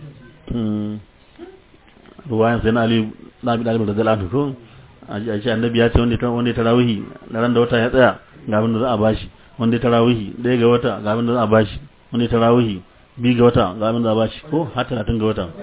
ruwayan sai na ali na bi dalibin da zalatu ko a ce annabi ya ce wanda ta wanda tarawihi na ran da wata ya tsaya ga abin da za a bashi wanda tarawihi ɗaya ga wata ga abin da za a bashi wanda tarawihi bi ga wata ga abin da za a bashi ko har talatin ga wata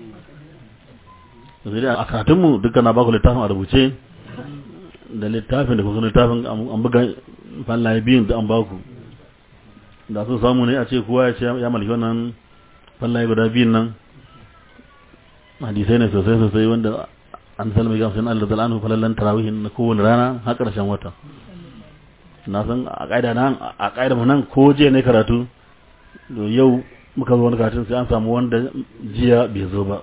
sai dai a karatunmu dukkan na baku littafin a rubuce da littafin da kuma littafin an buga fallaye biyun da an baku da su samu ne a ce kowa ya ce ya malki wannan fallaye guda biyun nan hadisai ne sosai sosai wanda an salmi ga sun Allah zalanu falallan tarawihin na kowane rana har karshen wata na san a ƙa'ida nan a ƙa'ida mu nan ko je ne karatu to yau muka zo wani karatun sai an samu wanda jiya bai zo ba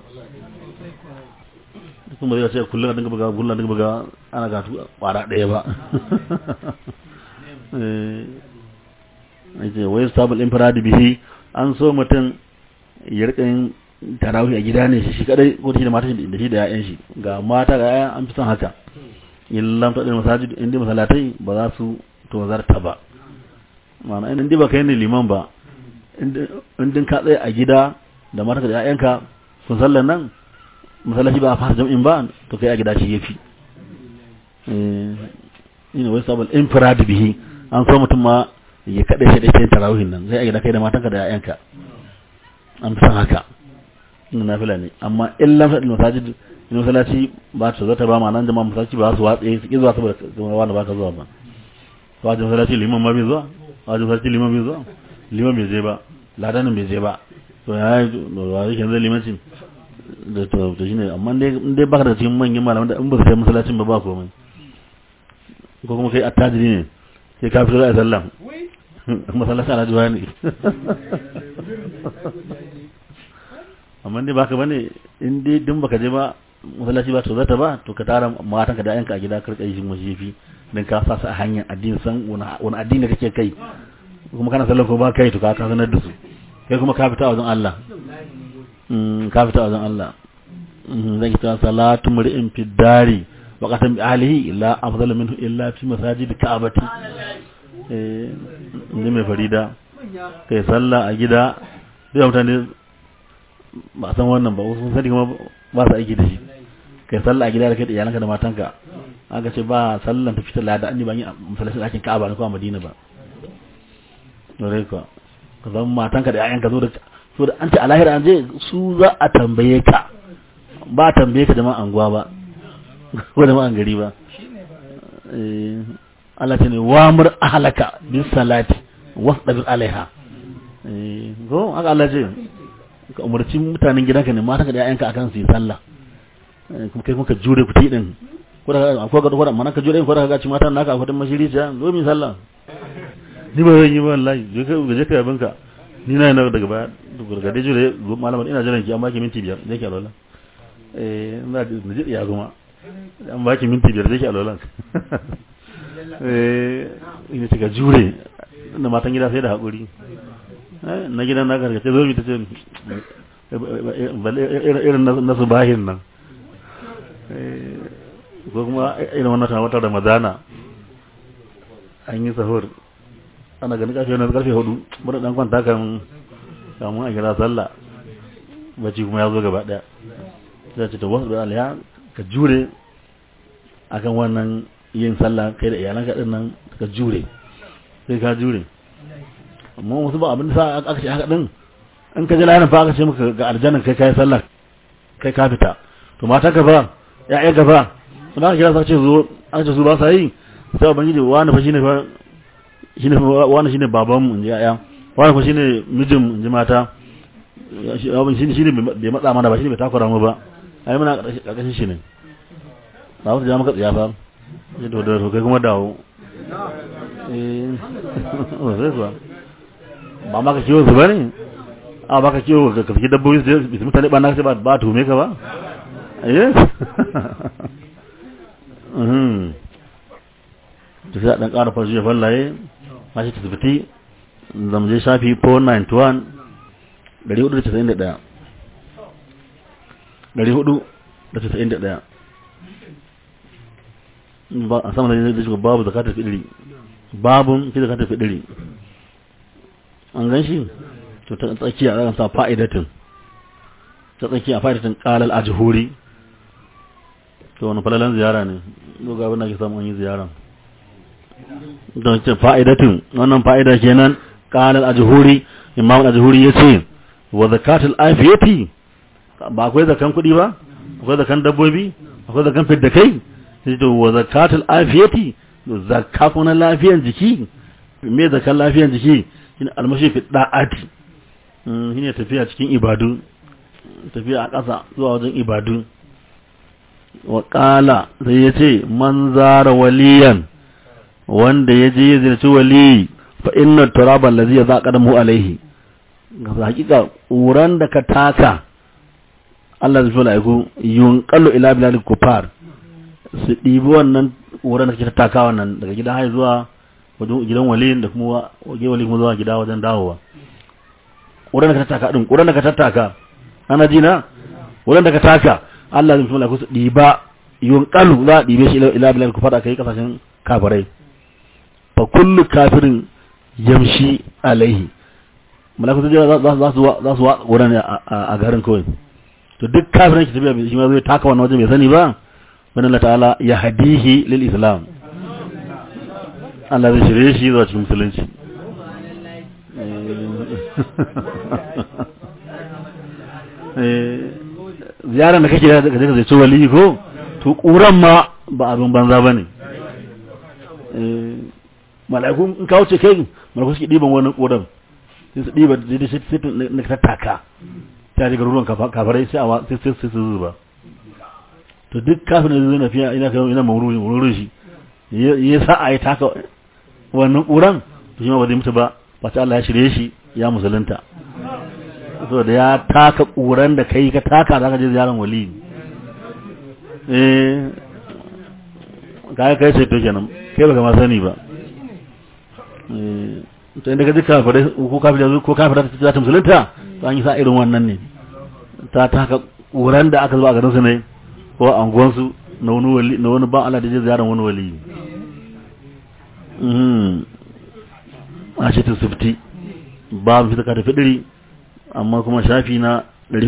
kuma zai ce kullum a dinga buga kullum a dinga buga ana karatu ƙwara ɗaya ba eh wai sabul infiradi bihi an so mutum ya rika yin tarawih a gida ne shi kadai ko shi da mata da shi da ƴaƴan shi ga mata ga ƴaƴan an fi son haka illam ta dal masajid inda masallatai ba za su to zarta ba ma'ana in ba kai ne liman ba in din ka tsaya a gida da mata da ƴaƴanka sun sallan nan masallaci ba a fara jam'in ba to kai a gida shi yafi eh ina wai sabal infirad bihi an so mutum ma ya kada shi da shi tarawihin nan sai a gida kai da matanka da ƴaƴanka an fi son haka na nafila ne amma in lam fadil masajid in masallaci ba ta zata ba ma nan jama'a masallaci ba su watsa su ki zuwa saboda kuma wanda ba ka zuwa ba wajin masallaci liman ma bai zuwa wajin masallaci liman bai zuwa liman bai je ba ladanin bai je ba to ya yi wa yake zai limancin da to to shine amma dai in dai baka da cikin manyan malaman da in ba su kai masallacin ba ba komai ko kuma kai attajiri ne sai ka fito da sallah masallacin alhaji wani amma dai baka bane in dai din baka je ba masallaci ba to zata ba to ka tara matan ka da yanka a gida karka yi mashifi dan ka sa su a hanyar addini san wani addini kake kai kuma kana sallar ko ba kai to ka ka sanar da su kai kuma ka fita wajen Allah mm ka fita wajen Allah zan ki ta salatu mur'in fi dari wa qatam bi ahlihi illa afdalu minhu illa fi masajid ka'bati eh ni mai farida kai sallah a gida duk mutane ba san wannan ba wasu sani kuma ba su aiki da shi kai sallah a gida da kai da iyalanka da matanka aka ce ba sallan ta fitar lada an yi ban yi a masallacin ɗakin ka'aba na kuma madina ba dore ka ka zama matanka da ƴaƴanka zo da so da an ce a lahira an je su za a tambaye ka ba a tambaye ka jama'an anguwa ba ko jama'an gari ba Allah ce ne wa mur ahlaka bis salati wasdabir alaiha ko haka Allah ce ka umarci mutanen gidanka ne mata ka da ƴaƴanka akan su yi sallah kuma kai kuma ka jure ku ti din ko da akwai ga ko mana ka jure ko da ka ci matan naka akwai mashiri ta zo mi sallah ni ba zan yi ba wallahi je ka je ka yabin ka ni na yana daga baya daga dai jure malaman ina jiran ki an baki minti biyar je ki alwala eh ina da ji ya goma an baki minti biyar je ki alwala eh ina ta jure da matan gida sai da hakuri na gidan na gargace zo ta ce irin na su bahin nan ko kuma irin wannan ta wata ramadana an yi sahur ana ganin karfe wani karfe hudu bada dan kwanta kan kamun a kira sallah bacci kuma ya zo gaba daya sai ce ta wasu da alaya ka jure akan wannan yin sallah kai da iyalanka din nan ka jure sai ka jure amma wasu ba abin da sa aka ce haka din in ka ji lahirin fa aka ce maka ga aljanna kai kai sallah kai ka fita to mata ka fa ya ya gaba to da kira sa ce zo an ce su ba sa yi sai ubangiji wani fa shine fa shine wani shine baban mu inji ya wani fa shine mijin mu inji mata abin shine shine bai matsa mana ba shine bai takura mu ba ai muna karkashin shi ne ba wata ja maka tsiya fa sai to da to kai kuma dawo eh sai kuwa ba ma ka kiwo su bane a ba ka kiwo ka kafi dabbobi su mutane ba na sai ba ba tume ka ba eh mhm to sai dan ƙara farji fallaye ma shi tasbiti zam je shafi 491 491 491 ba a sama da shiga babu zakatar fidiri babun fi zakatar fidiri an gan shi to ta tsakiya a sa fa'idatin ta tsakiya fa'idatin qalal ajhuri to wani falalan ziyara ne doga abin da ke samu yi ziyara don ce fa'idatin wannan fa'ida kenan qalal ajhuri imam ajhuri yace wa zakatul afiyati ba akwai zakan kuɗi ba akwai zakan dabbobi akwai zakan fidda kai sai to wa zakatul afiyati zakka kuma lafiyan jiki me zakan lafiyan jiki shine almashi fi da'ati shine tafiya cikin ibadu tafiya a ƙasa zuwa wajen ibadu wa qala sai yace man zara waliyan wanda yaje ya ziyarci wali fa inna turaba allazi yazaqadamu alaihi ga hakika uran da ka taka Allah zai fara aiku yunqalu ila bilal kufar su ɗibi wannan uran da kake taka wannan daga gida har zuwa wajen gidan waliyin da kuma wajen wali kuma zuwa gida wajen dawowa wurin da ka tattaka din wurin da ka tattaka ana ji na wurin da ka taka Allah zai fara ku su ɗiba yunqalu za a ɗibe shi ila bilal kufar aka yi kasashen kafirai fa kullu kafirin yamshi alaihi malaku su za su za su wurin a garin kawai to duk kafirin ki tafiya shi ma zai taka wannan waje bai sani ba wannan Allah ta'ala ya hadihi lil islam Allah zai shirye shi zuwa cikin musulunci ziyarar da kake da kaje ka zai wali ko to kuran ma ba abin banza bane mala'iku in ka wuce kai mala'iku suke diban wani kodan sai su diba da shi sai na tattaka ta daga ruwan kafarai sai a sai sai su zuba to duk kafin da zai nafiya ina kan ina mawrurin mawrurin shi ya sa a yi taka wannan kuran to shi ma ba zai mutu ba ba ta Allah ya shirye shi ya musulunta so da ya taka kuran da kai ka taka za ka je ziyaran wali eh kai kai sai to kenan kai baka ma sani ba eh to inda ka ji kafirai ko kafirai ko kafirai ta ta musulunta to an yi sa irin wannan ne ta taka kuran da aka zuba a garin su ne ko a anguwan su na wani wali na wani ban Allah da je ziyaran wani wali mhm a shi ta sufti babu fita ka tafi diri amma kuma shafi na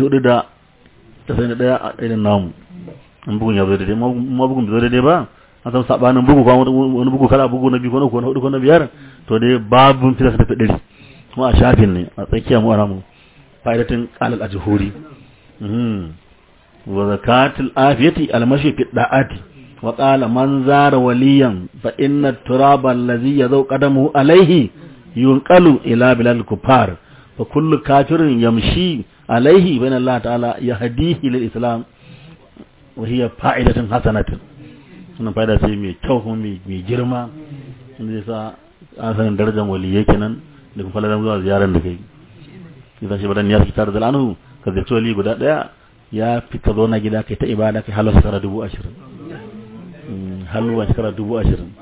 491 a irin namu an bugun ya zo daidai ma bugun bai zo daidai ba an san sabanin bugu ko wani bugu kala bugu na biyu ko na uku na hudu ko na biyar to dai babu fita ka tafi diri kuma a shafin ne a tsakiya mu ana mu fa'idatin qalal ajhuri mhm wa zakatul afiyati almashi fi da'ati wa qala man zara waliyan fa inna turaba allazi yadau qadamu alayhi yunqalu ila bilal kufar fa kullu kafirin yamshi alaihi bayan Allah ta'ala yahdihi lil islam wa hiya fa'idatun hasanatun wannan fa'ida ce mai kyau kuma mai girma inda yasa an sanin darajar waliyai kenan da kuma falalan zuwa ziyarar da kai idan shi badan ya fi tare da anhu ka zai wali guda daya ya fi ka zo na gida kai ta ibada kai halar shekara dubu ashirin halwa shekara dubu ashirin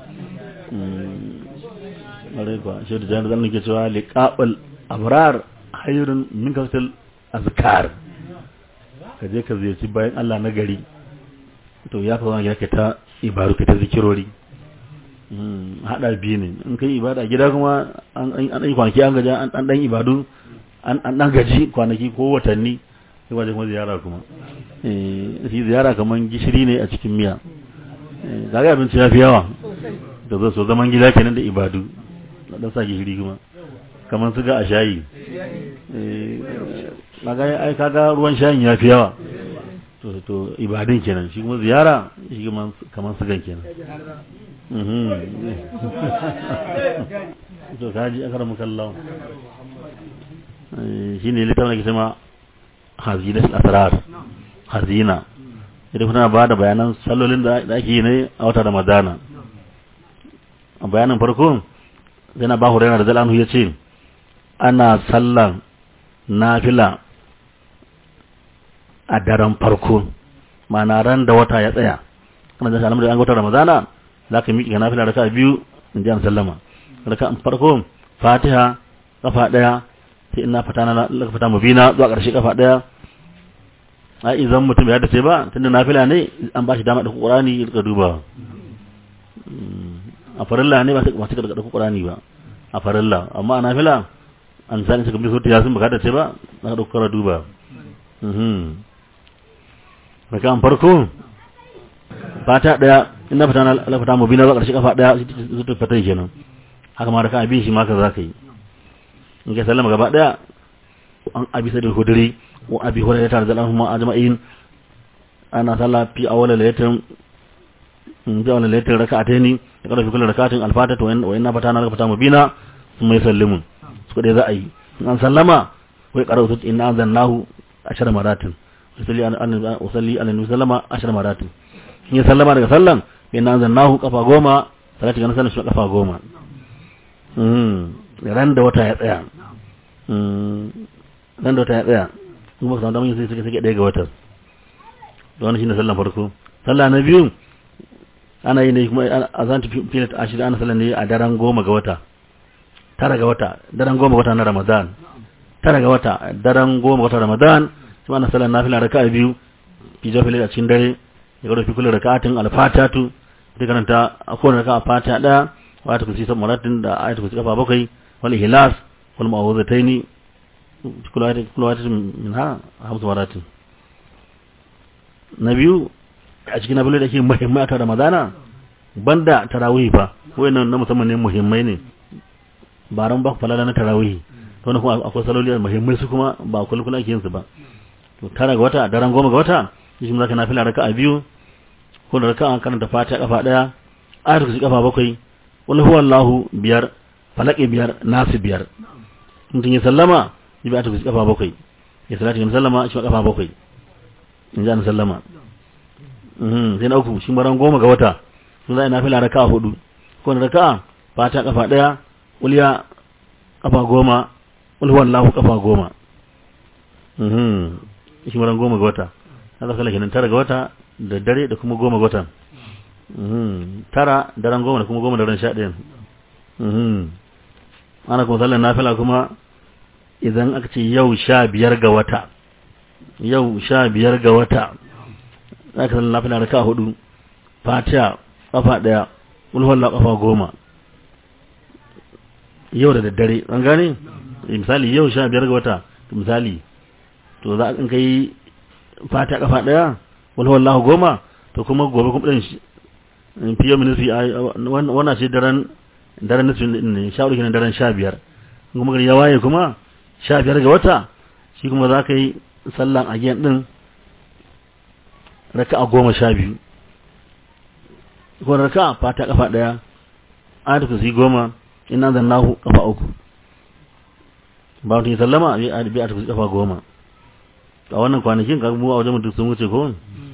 ƙwarai kuwa shi da jami'ar zanen ke cewa liƙaɓal abrar hayrun min kaftal azkar ka je ka ziyarci bayan Allah na gari to ya kawo gida ka ta ibaru ka ta zikirori haɗa biyu ne in kai ibada gida kuma an ɗan kwanaki an gaji an ɗan ibadu an ɗan gaji kwanaki ko watanni sai wajen kuma ziyara kuma shi ziyara kamar gishiri ne a cikin miya zaga abinci ya fi yawa da zai so zaman gida kenan da ibadu na dan sa gishiri kuma kamar su ga a shayi kaga ai kaga ruwan shayin ya fi yawa to to ibadin kenan shi kuma ziyara shi kuma kaman sugan kenan mhm to kaji akara mukallahu shi ne littafin da ke sama hazina asrar hazina idan kuna ba da bayanan sallolin da ake yi ne a wata ramadana a bayanin farko yana ba hurairu da zalanu ya ce ana sallan nafila a daren farko ma'ana ran da wata ya tsaya kana da alamu da an wata ramadana za ka miƙe nafila raka biyu in ji an sallama raka farko fatiha kafa daya sai ina fata na laka fata mubina zuwa ƙarshe kafa daya a idan mutum ya dace ba tunda nafila ne an ba shi dama da Qur'ani ya duba a farilla ne ba sai masu da Qur'ani ba a farilla amma a nafila an sani suka bi sauti yasin baka dace ba na da kara duba mhm daga an farko fata daya ina fata na laka fata mubina zuwa ƙarshe kafa daya su ta fata kenan haka ma da ka abin shi ma ka za ka yi in ka sallama gaba daya an abi sadil hudri wa abi hurairah radhiyallahu anhu ajma'in ana salla fi awwal laylatin in ji awwal laylatin rak'ataini ya kada fi kullu rak'atin al-fatah wa inna fatana laka fatamu bina thumma yusallimu su dai za a yi an sallama wai qara'u inna anzalnahu ashara maratin usalli an usalli an sallama ashara maratin in ya sallama daga sallan inna anzalnahu kafa goma salati ganin sallan shi kafa goma ran da wata ya tsaya ran da wata ya tsaya kuma ka samu damar yin sai suke suke ɗaya ga watan da wani shine sallan farko sallah na biyu ana yi ne kuma a zan tafi filet a shida ana sallan ne a daren goma ga wata tara ga wata daren goma ga wata na ramadan tara ga wata daren goma ga wata ramadan kuma ana sallan nafila raka'a biyu fi jafi a cikin dare ya gado fi kullu raka'atin alfatatu da karanta a kowane raka'a fata ɗaya wa ta kusi sabon maratin da ayatu kusi kafa bakwai wal ihlas wal ma'awuzataini kula wata min ha hamsu maratin na biyu a cikin abin da ke muhimmai a ramadana banda tarawih fa wayannan na musamman ne muhimmai ne ba ran ba falala na tarawih to ne kuma akwai saloli muhimmai su kuma ba kullu kullu ake yin su ba to tara ga wata daren goma ga wata shi mun zaka nafila raka'a biyu ko da raka'a karanta fatiha kafa daya ayatu kusi kafa bakwai wal huwallahu biyar falaki biyar nasu biyar mutum ya sallama ya biya ta kusi kafa bakwai ya salati ya sallama shi kafa bakwai in ji an sallama sai na uku shi maran goma ga wata sun za a nafila raka'a hudu ko da raka'a fata kafa daya uliya kafa goma ulhuwan lahu kafa goma shi maran goma ga wata haka kala kenan tara ga wata da dare da kuma goma ga watan tara daren goma da kuma goma daren sha ɗayan ana kuma sallar nafila kuma idan aka ce yau sha biyar ga wata yau sha biyar ga wata za ka sallar nafila raka hudu fatiha kafa ɗaya ulhuwallah kafa goma yau da daddare an gane misali yau sha biyar ga wata misali to za a kai fatiha kafa ɗaya ulhuwallah goma to kuma gobe kuma ɗin fiye minisi wannan ce daren daren nufi ne sha hudu daren sha biyar kuma gari ya waye kuma sha biyar ga wata shi kuma za ka yi sallan agiyan ɗin raka a goma sha biyu ko raka fata kafa ɗaya ayatu ku si goma ina zan nahu kafa uku ba mutum ya sallama a bi a tafi kafa goma a wannan kwanakin ka mu a wajen mutum sun wuce ko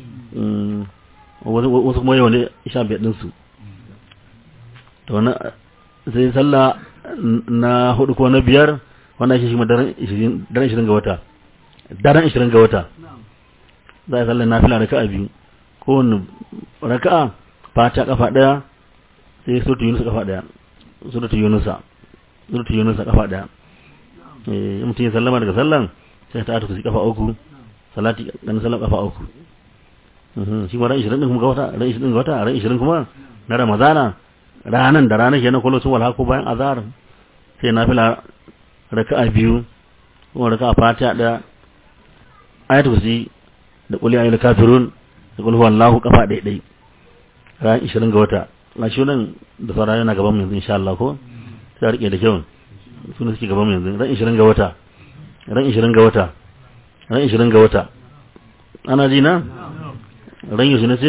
wasu kuma yau ne sha biyar ɗinsu to na sai sallah na hudu ko na biyar wanda shi shi daren ishirin ga wata daren ishirin ga wata za a sallah na fila raka'a biyu kowane raka'a fata kafa daya sai suratu yunusa kafa daya suratu yunusa suratu yunusa kafa daya eh mutum ya sallama daga sallan sai ta ata kafa uku salati ganin sallan kafa uku shi ma ran 20 din kuma ga wata ran 20 ga wata ran 20 kuma na ramadana ranan da ranar kenan kullu sun wala ko bayan azhar sai nafila raka'a biyu ko raka'a fatiha da ayatul kursi da qul ya ayyuhal kafirun da qul huwallahu kafa dai dai ran 20 ga wata na shi nan da sauran yana gaban mu yanzu insha Allah ko sai rike da kyau suna suke gaban mu yanzu ran 20 ga wata ran 20 ga wata ran 20 ga wata ana ji na ran yaushe na ce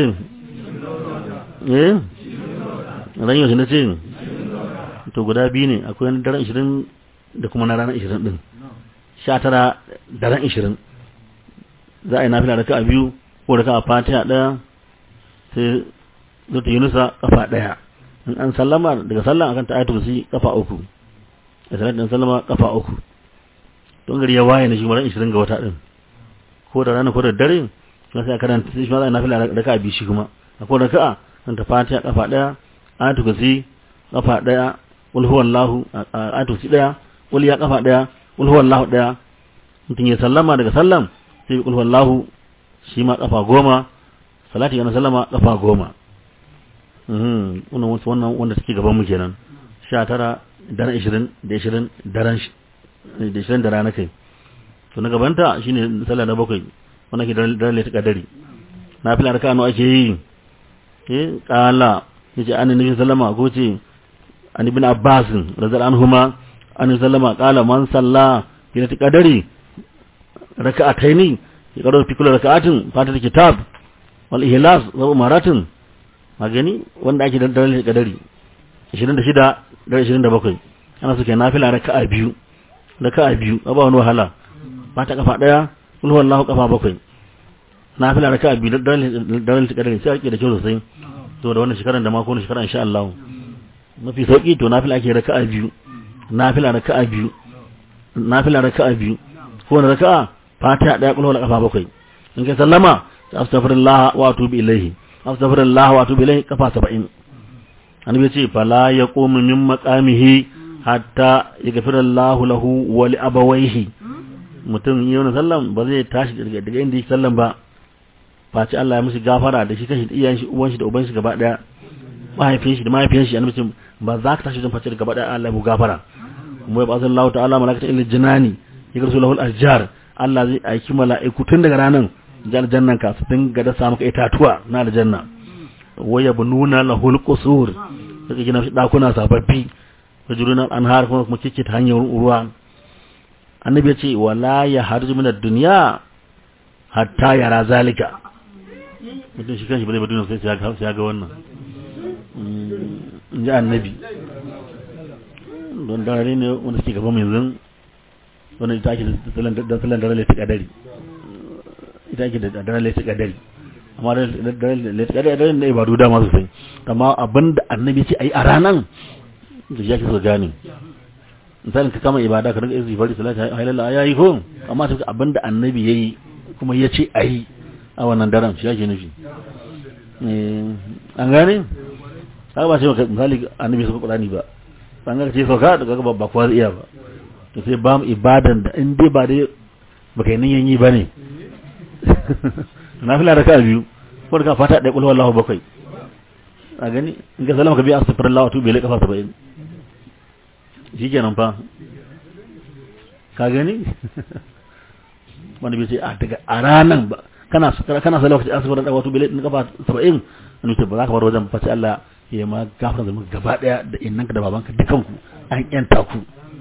eh ran yaushe na ce to guda biyu ne akwai na daren 20 da kuma na ranar 20 din 19 daren 20 za a yi nafila raka a biyu ko raka a fatiha daya sai zata yunusa kafa daya in an sallama daga sallan akan ta ayatul kursi kafa uku da salatin sallama kafa uku don gari ya waye na shi mara 20 ga wata din ko da rana ko da dare na sai karanta shi ma za a nafila raka a biyu shi kuma akwai raka'a kan ta fatiha kafa daya ayatul kursi kafa daya qul huwallahu ayatul kursi daya qul ya kafa daya qul huwallahu daya mutum ya sallama daga sallam sai qul huwallahu shi ma kafa goma salati yana sallama kafa goma mhm wannan wannan wanda suke gaban mu kenan 19 daren 20 da 20 daren da 20 da rana kai to na gabanta shine sallah na bakwai wannan ke daren lati kadari na fila raka no ake yi eh qala yace annabi sallama ko ce an ibn abbas radhiyallahu anhuma an sallama qala man salla lati kadari raka'ataini ya karo fi kullu raka'atin fatar kitab wal ihlas wa umaratin magani wanda ake da dalilin kadari 26 da 27 ana suke nafila raka'a biyu raka'a biyu ba wani wahala ba ta kafa daya kul huwallahu kafa bakwai nafila raka'a biyu da dalilin kadari sai ake da kyau sosai to da wannan shekaran da ma ko wannan shekaran insha Allah mafi sauki to nafila ake raka'a biyu nafila raka'a biyu nafila raka'a biyu ko wani raka'a fatiha daya kul huwallahu kafa bakwai in kai sallama astaghfirullah wa atubu ilayhi astaghfirullah wa atubu ilayhi kafa 70 annabi ce fala yaqumu min maqamihi hatta yaghfira Allah lahu wa li abawayhi mutum yi wannan sallan ba zai tashi daga daga inda yake sallan ba face Allah ya musu gafara da shi kashi iyayen shi uwan shi da uban shi gaba daya mahaifin shi da mahaifiyar shi annabi ce ba za ka tashi don face gaba daya Allah ya mu gafara kuma ya ba sallallahu ta'ala malakata ilal jinani ya garsu lahu al-ajjar Allah zai aiki mala'iku tun daga ranan jannan ka su dinga da samu itatuwa na aljanna waya bununa lahul qusur daga gina shi dakuna sababbi rajulun anhar kuma kuma kike ta hanyar ruwa annabi ya ce wala ya harju min ad-dunya hatta yara zalika mutum shi kanshi ba zai ba duniya sai ya ga wannan in ji annabi don dare ne wanda suke gaba mai yanzu wanda ita ake da sallan dare ta kadari ita ake da dare ta kadari amma dare ta kadari ne ibadu da masu sai amma abinda annabi ce ayi a ranan da ya ke so gane misalin ka kama ibada ka rinka izi bari salati halalla ya yi ko amma sai abinda annabi yayi kuma ya ce ayi a wannan daren shi yake nufi an gane haka ba sai misali annabi suka qur'ani ba an ga ce sauka daga ba ba kowa iya ba to sai ba mu ibadan da in dai ba dai baka yi niyan yi ba ne na fila da ka biyu ko ka fata da kulhu wallahu bakwai a gani in ka salama ka biya astaghfirullah wa tubi ilai kafa 70 shikenan fa ka gani wanda bai ce a daga a ranan ba kana kana salama ka astaghfirullah wa tubi ilai kafa 70 an ce ba za ka bar wajen fa sai Allah ya ma gafara da muka gaba daya da innanka da babanka dukanku an yanta ku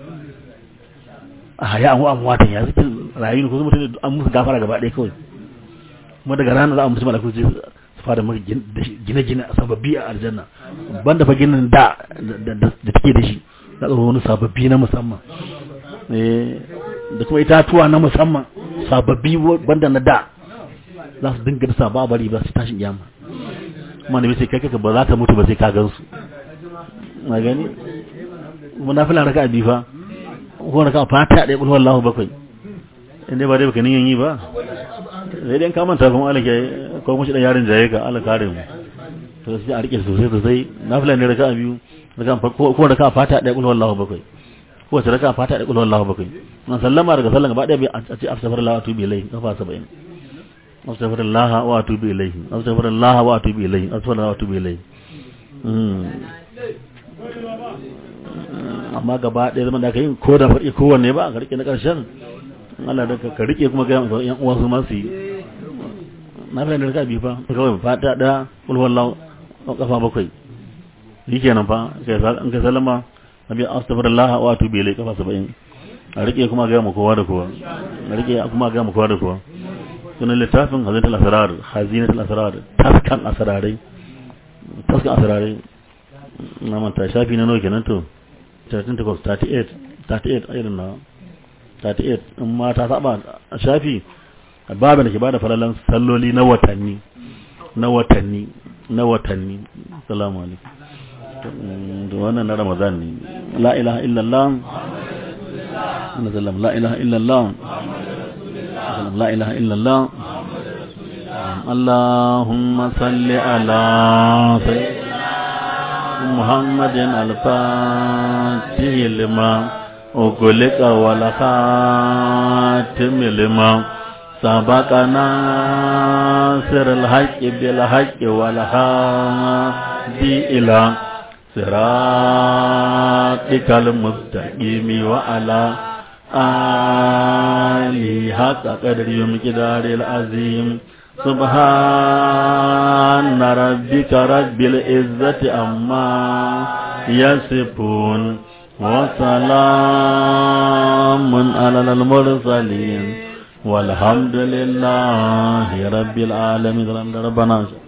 a haya an wa'an watan ya zikin rayu ko mutum an musu gafara gaba daya kawai kuma daga ranar za a musu malaku su fara maka gine-gine a sababbi a aljanna banda fa ginin da da take da shi za a wani sababbi na musamman da kuma itatuwa na musamman sababbi banda na da za su dinga da saba bari ba su tashin yamma kuma da sai kai kaka ba za ka mutu ba sai ka gansu na gani kuma na fila raka abi fa ko raka fata da kullu wallahu bakwai inda ba dai baka niyan yi ba sai dai ka manta kuma Allah ke ko mushi dan yarin jaye ka Allah kare mu to sai a rike sosai sosai na fila ne raka biyu raka ko ko raka fata da kullu wallahu bakwai ko ta raka fata da kullu wallahu bakwai nan sallama daga sallan gaba daya a ce astaghfirullah wa atubu ilayhi kafa 70 astaghfirullah wa atubu ilayhi astaghfirullah wa atubu ilayhi astaghfirullah wa atubu ilayhi amma gaba ɗaya zaman da aka yi ko da faɗi kowanne ba ka rike na ƙarshen Allah da ka rike kuma ga yan uwan su masu yi na fi da rika bi fa kawai fata da ulwallahu kafa bakwai shi kenan fa in ka salama nabi astaghfirullah wa atubu ilayhi kafa 70 a rike kuma ga mu kowa da kowa a rike kuma ga mu kowa da kowa sunan littafin hazinatul asrar hazinatul asrar taskan asrarai taskan asrarai na manta shafi na nawa kenan to 38 38 irin na 38 in ma ta saba a shafi babu da ke bada falalan salloli na watanni na watanni na watanni salamu alaikum da wannan na ramadan ne la ilaha illallah na sallam la ilaha illallah la ilaha illallah Allahumma salli ala sayyidina Muhammadin al-fatih lima أغلق ولا خاتم لما سبق ناصر الحق بالحق ولا هادي إلى صراطك المستقيم وعلى آله حق قدر مقدار العظيم سبحان ربك رب العزة أما يصفون وسلام على المرسلين والحمد لله رب العالمين ربنا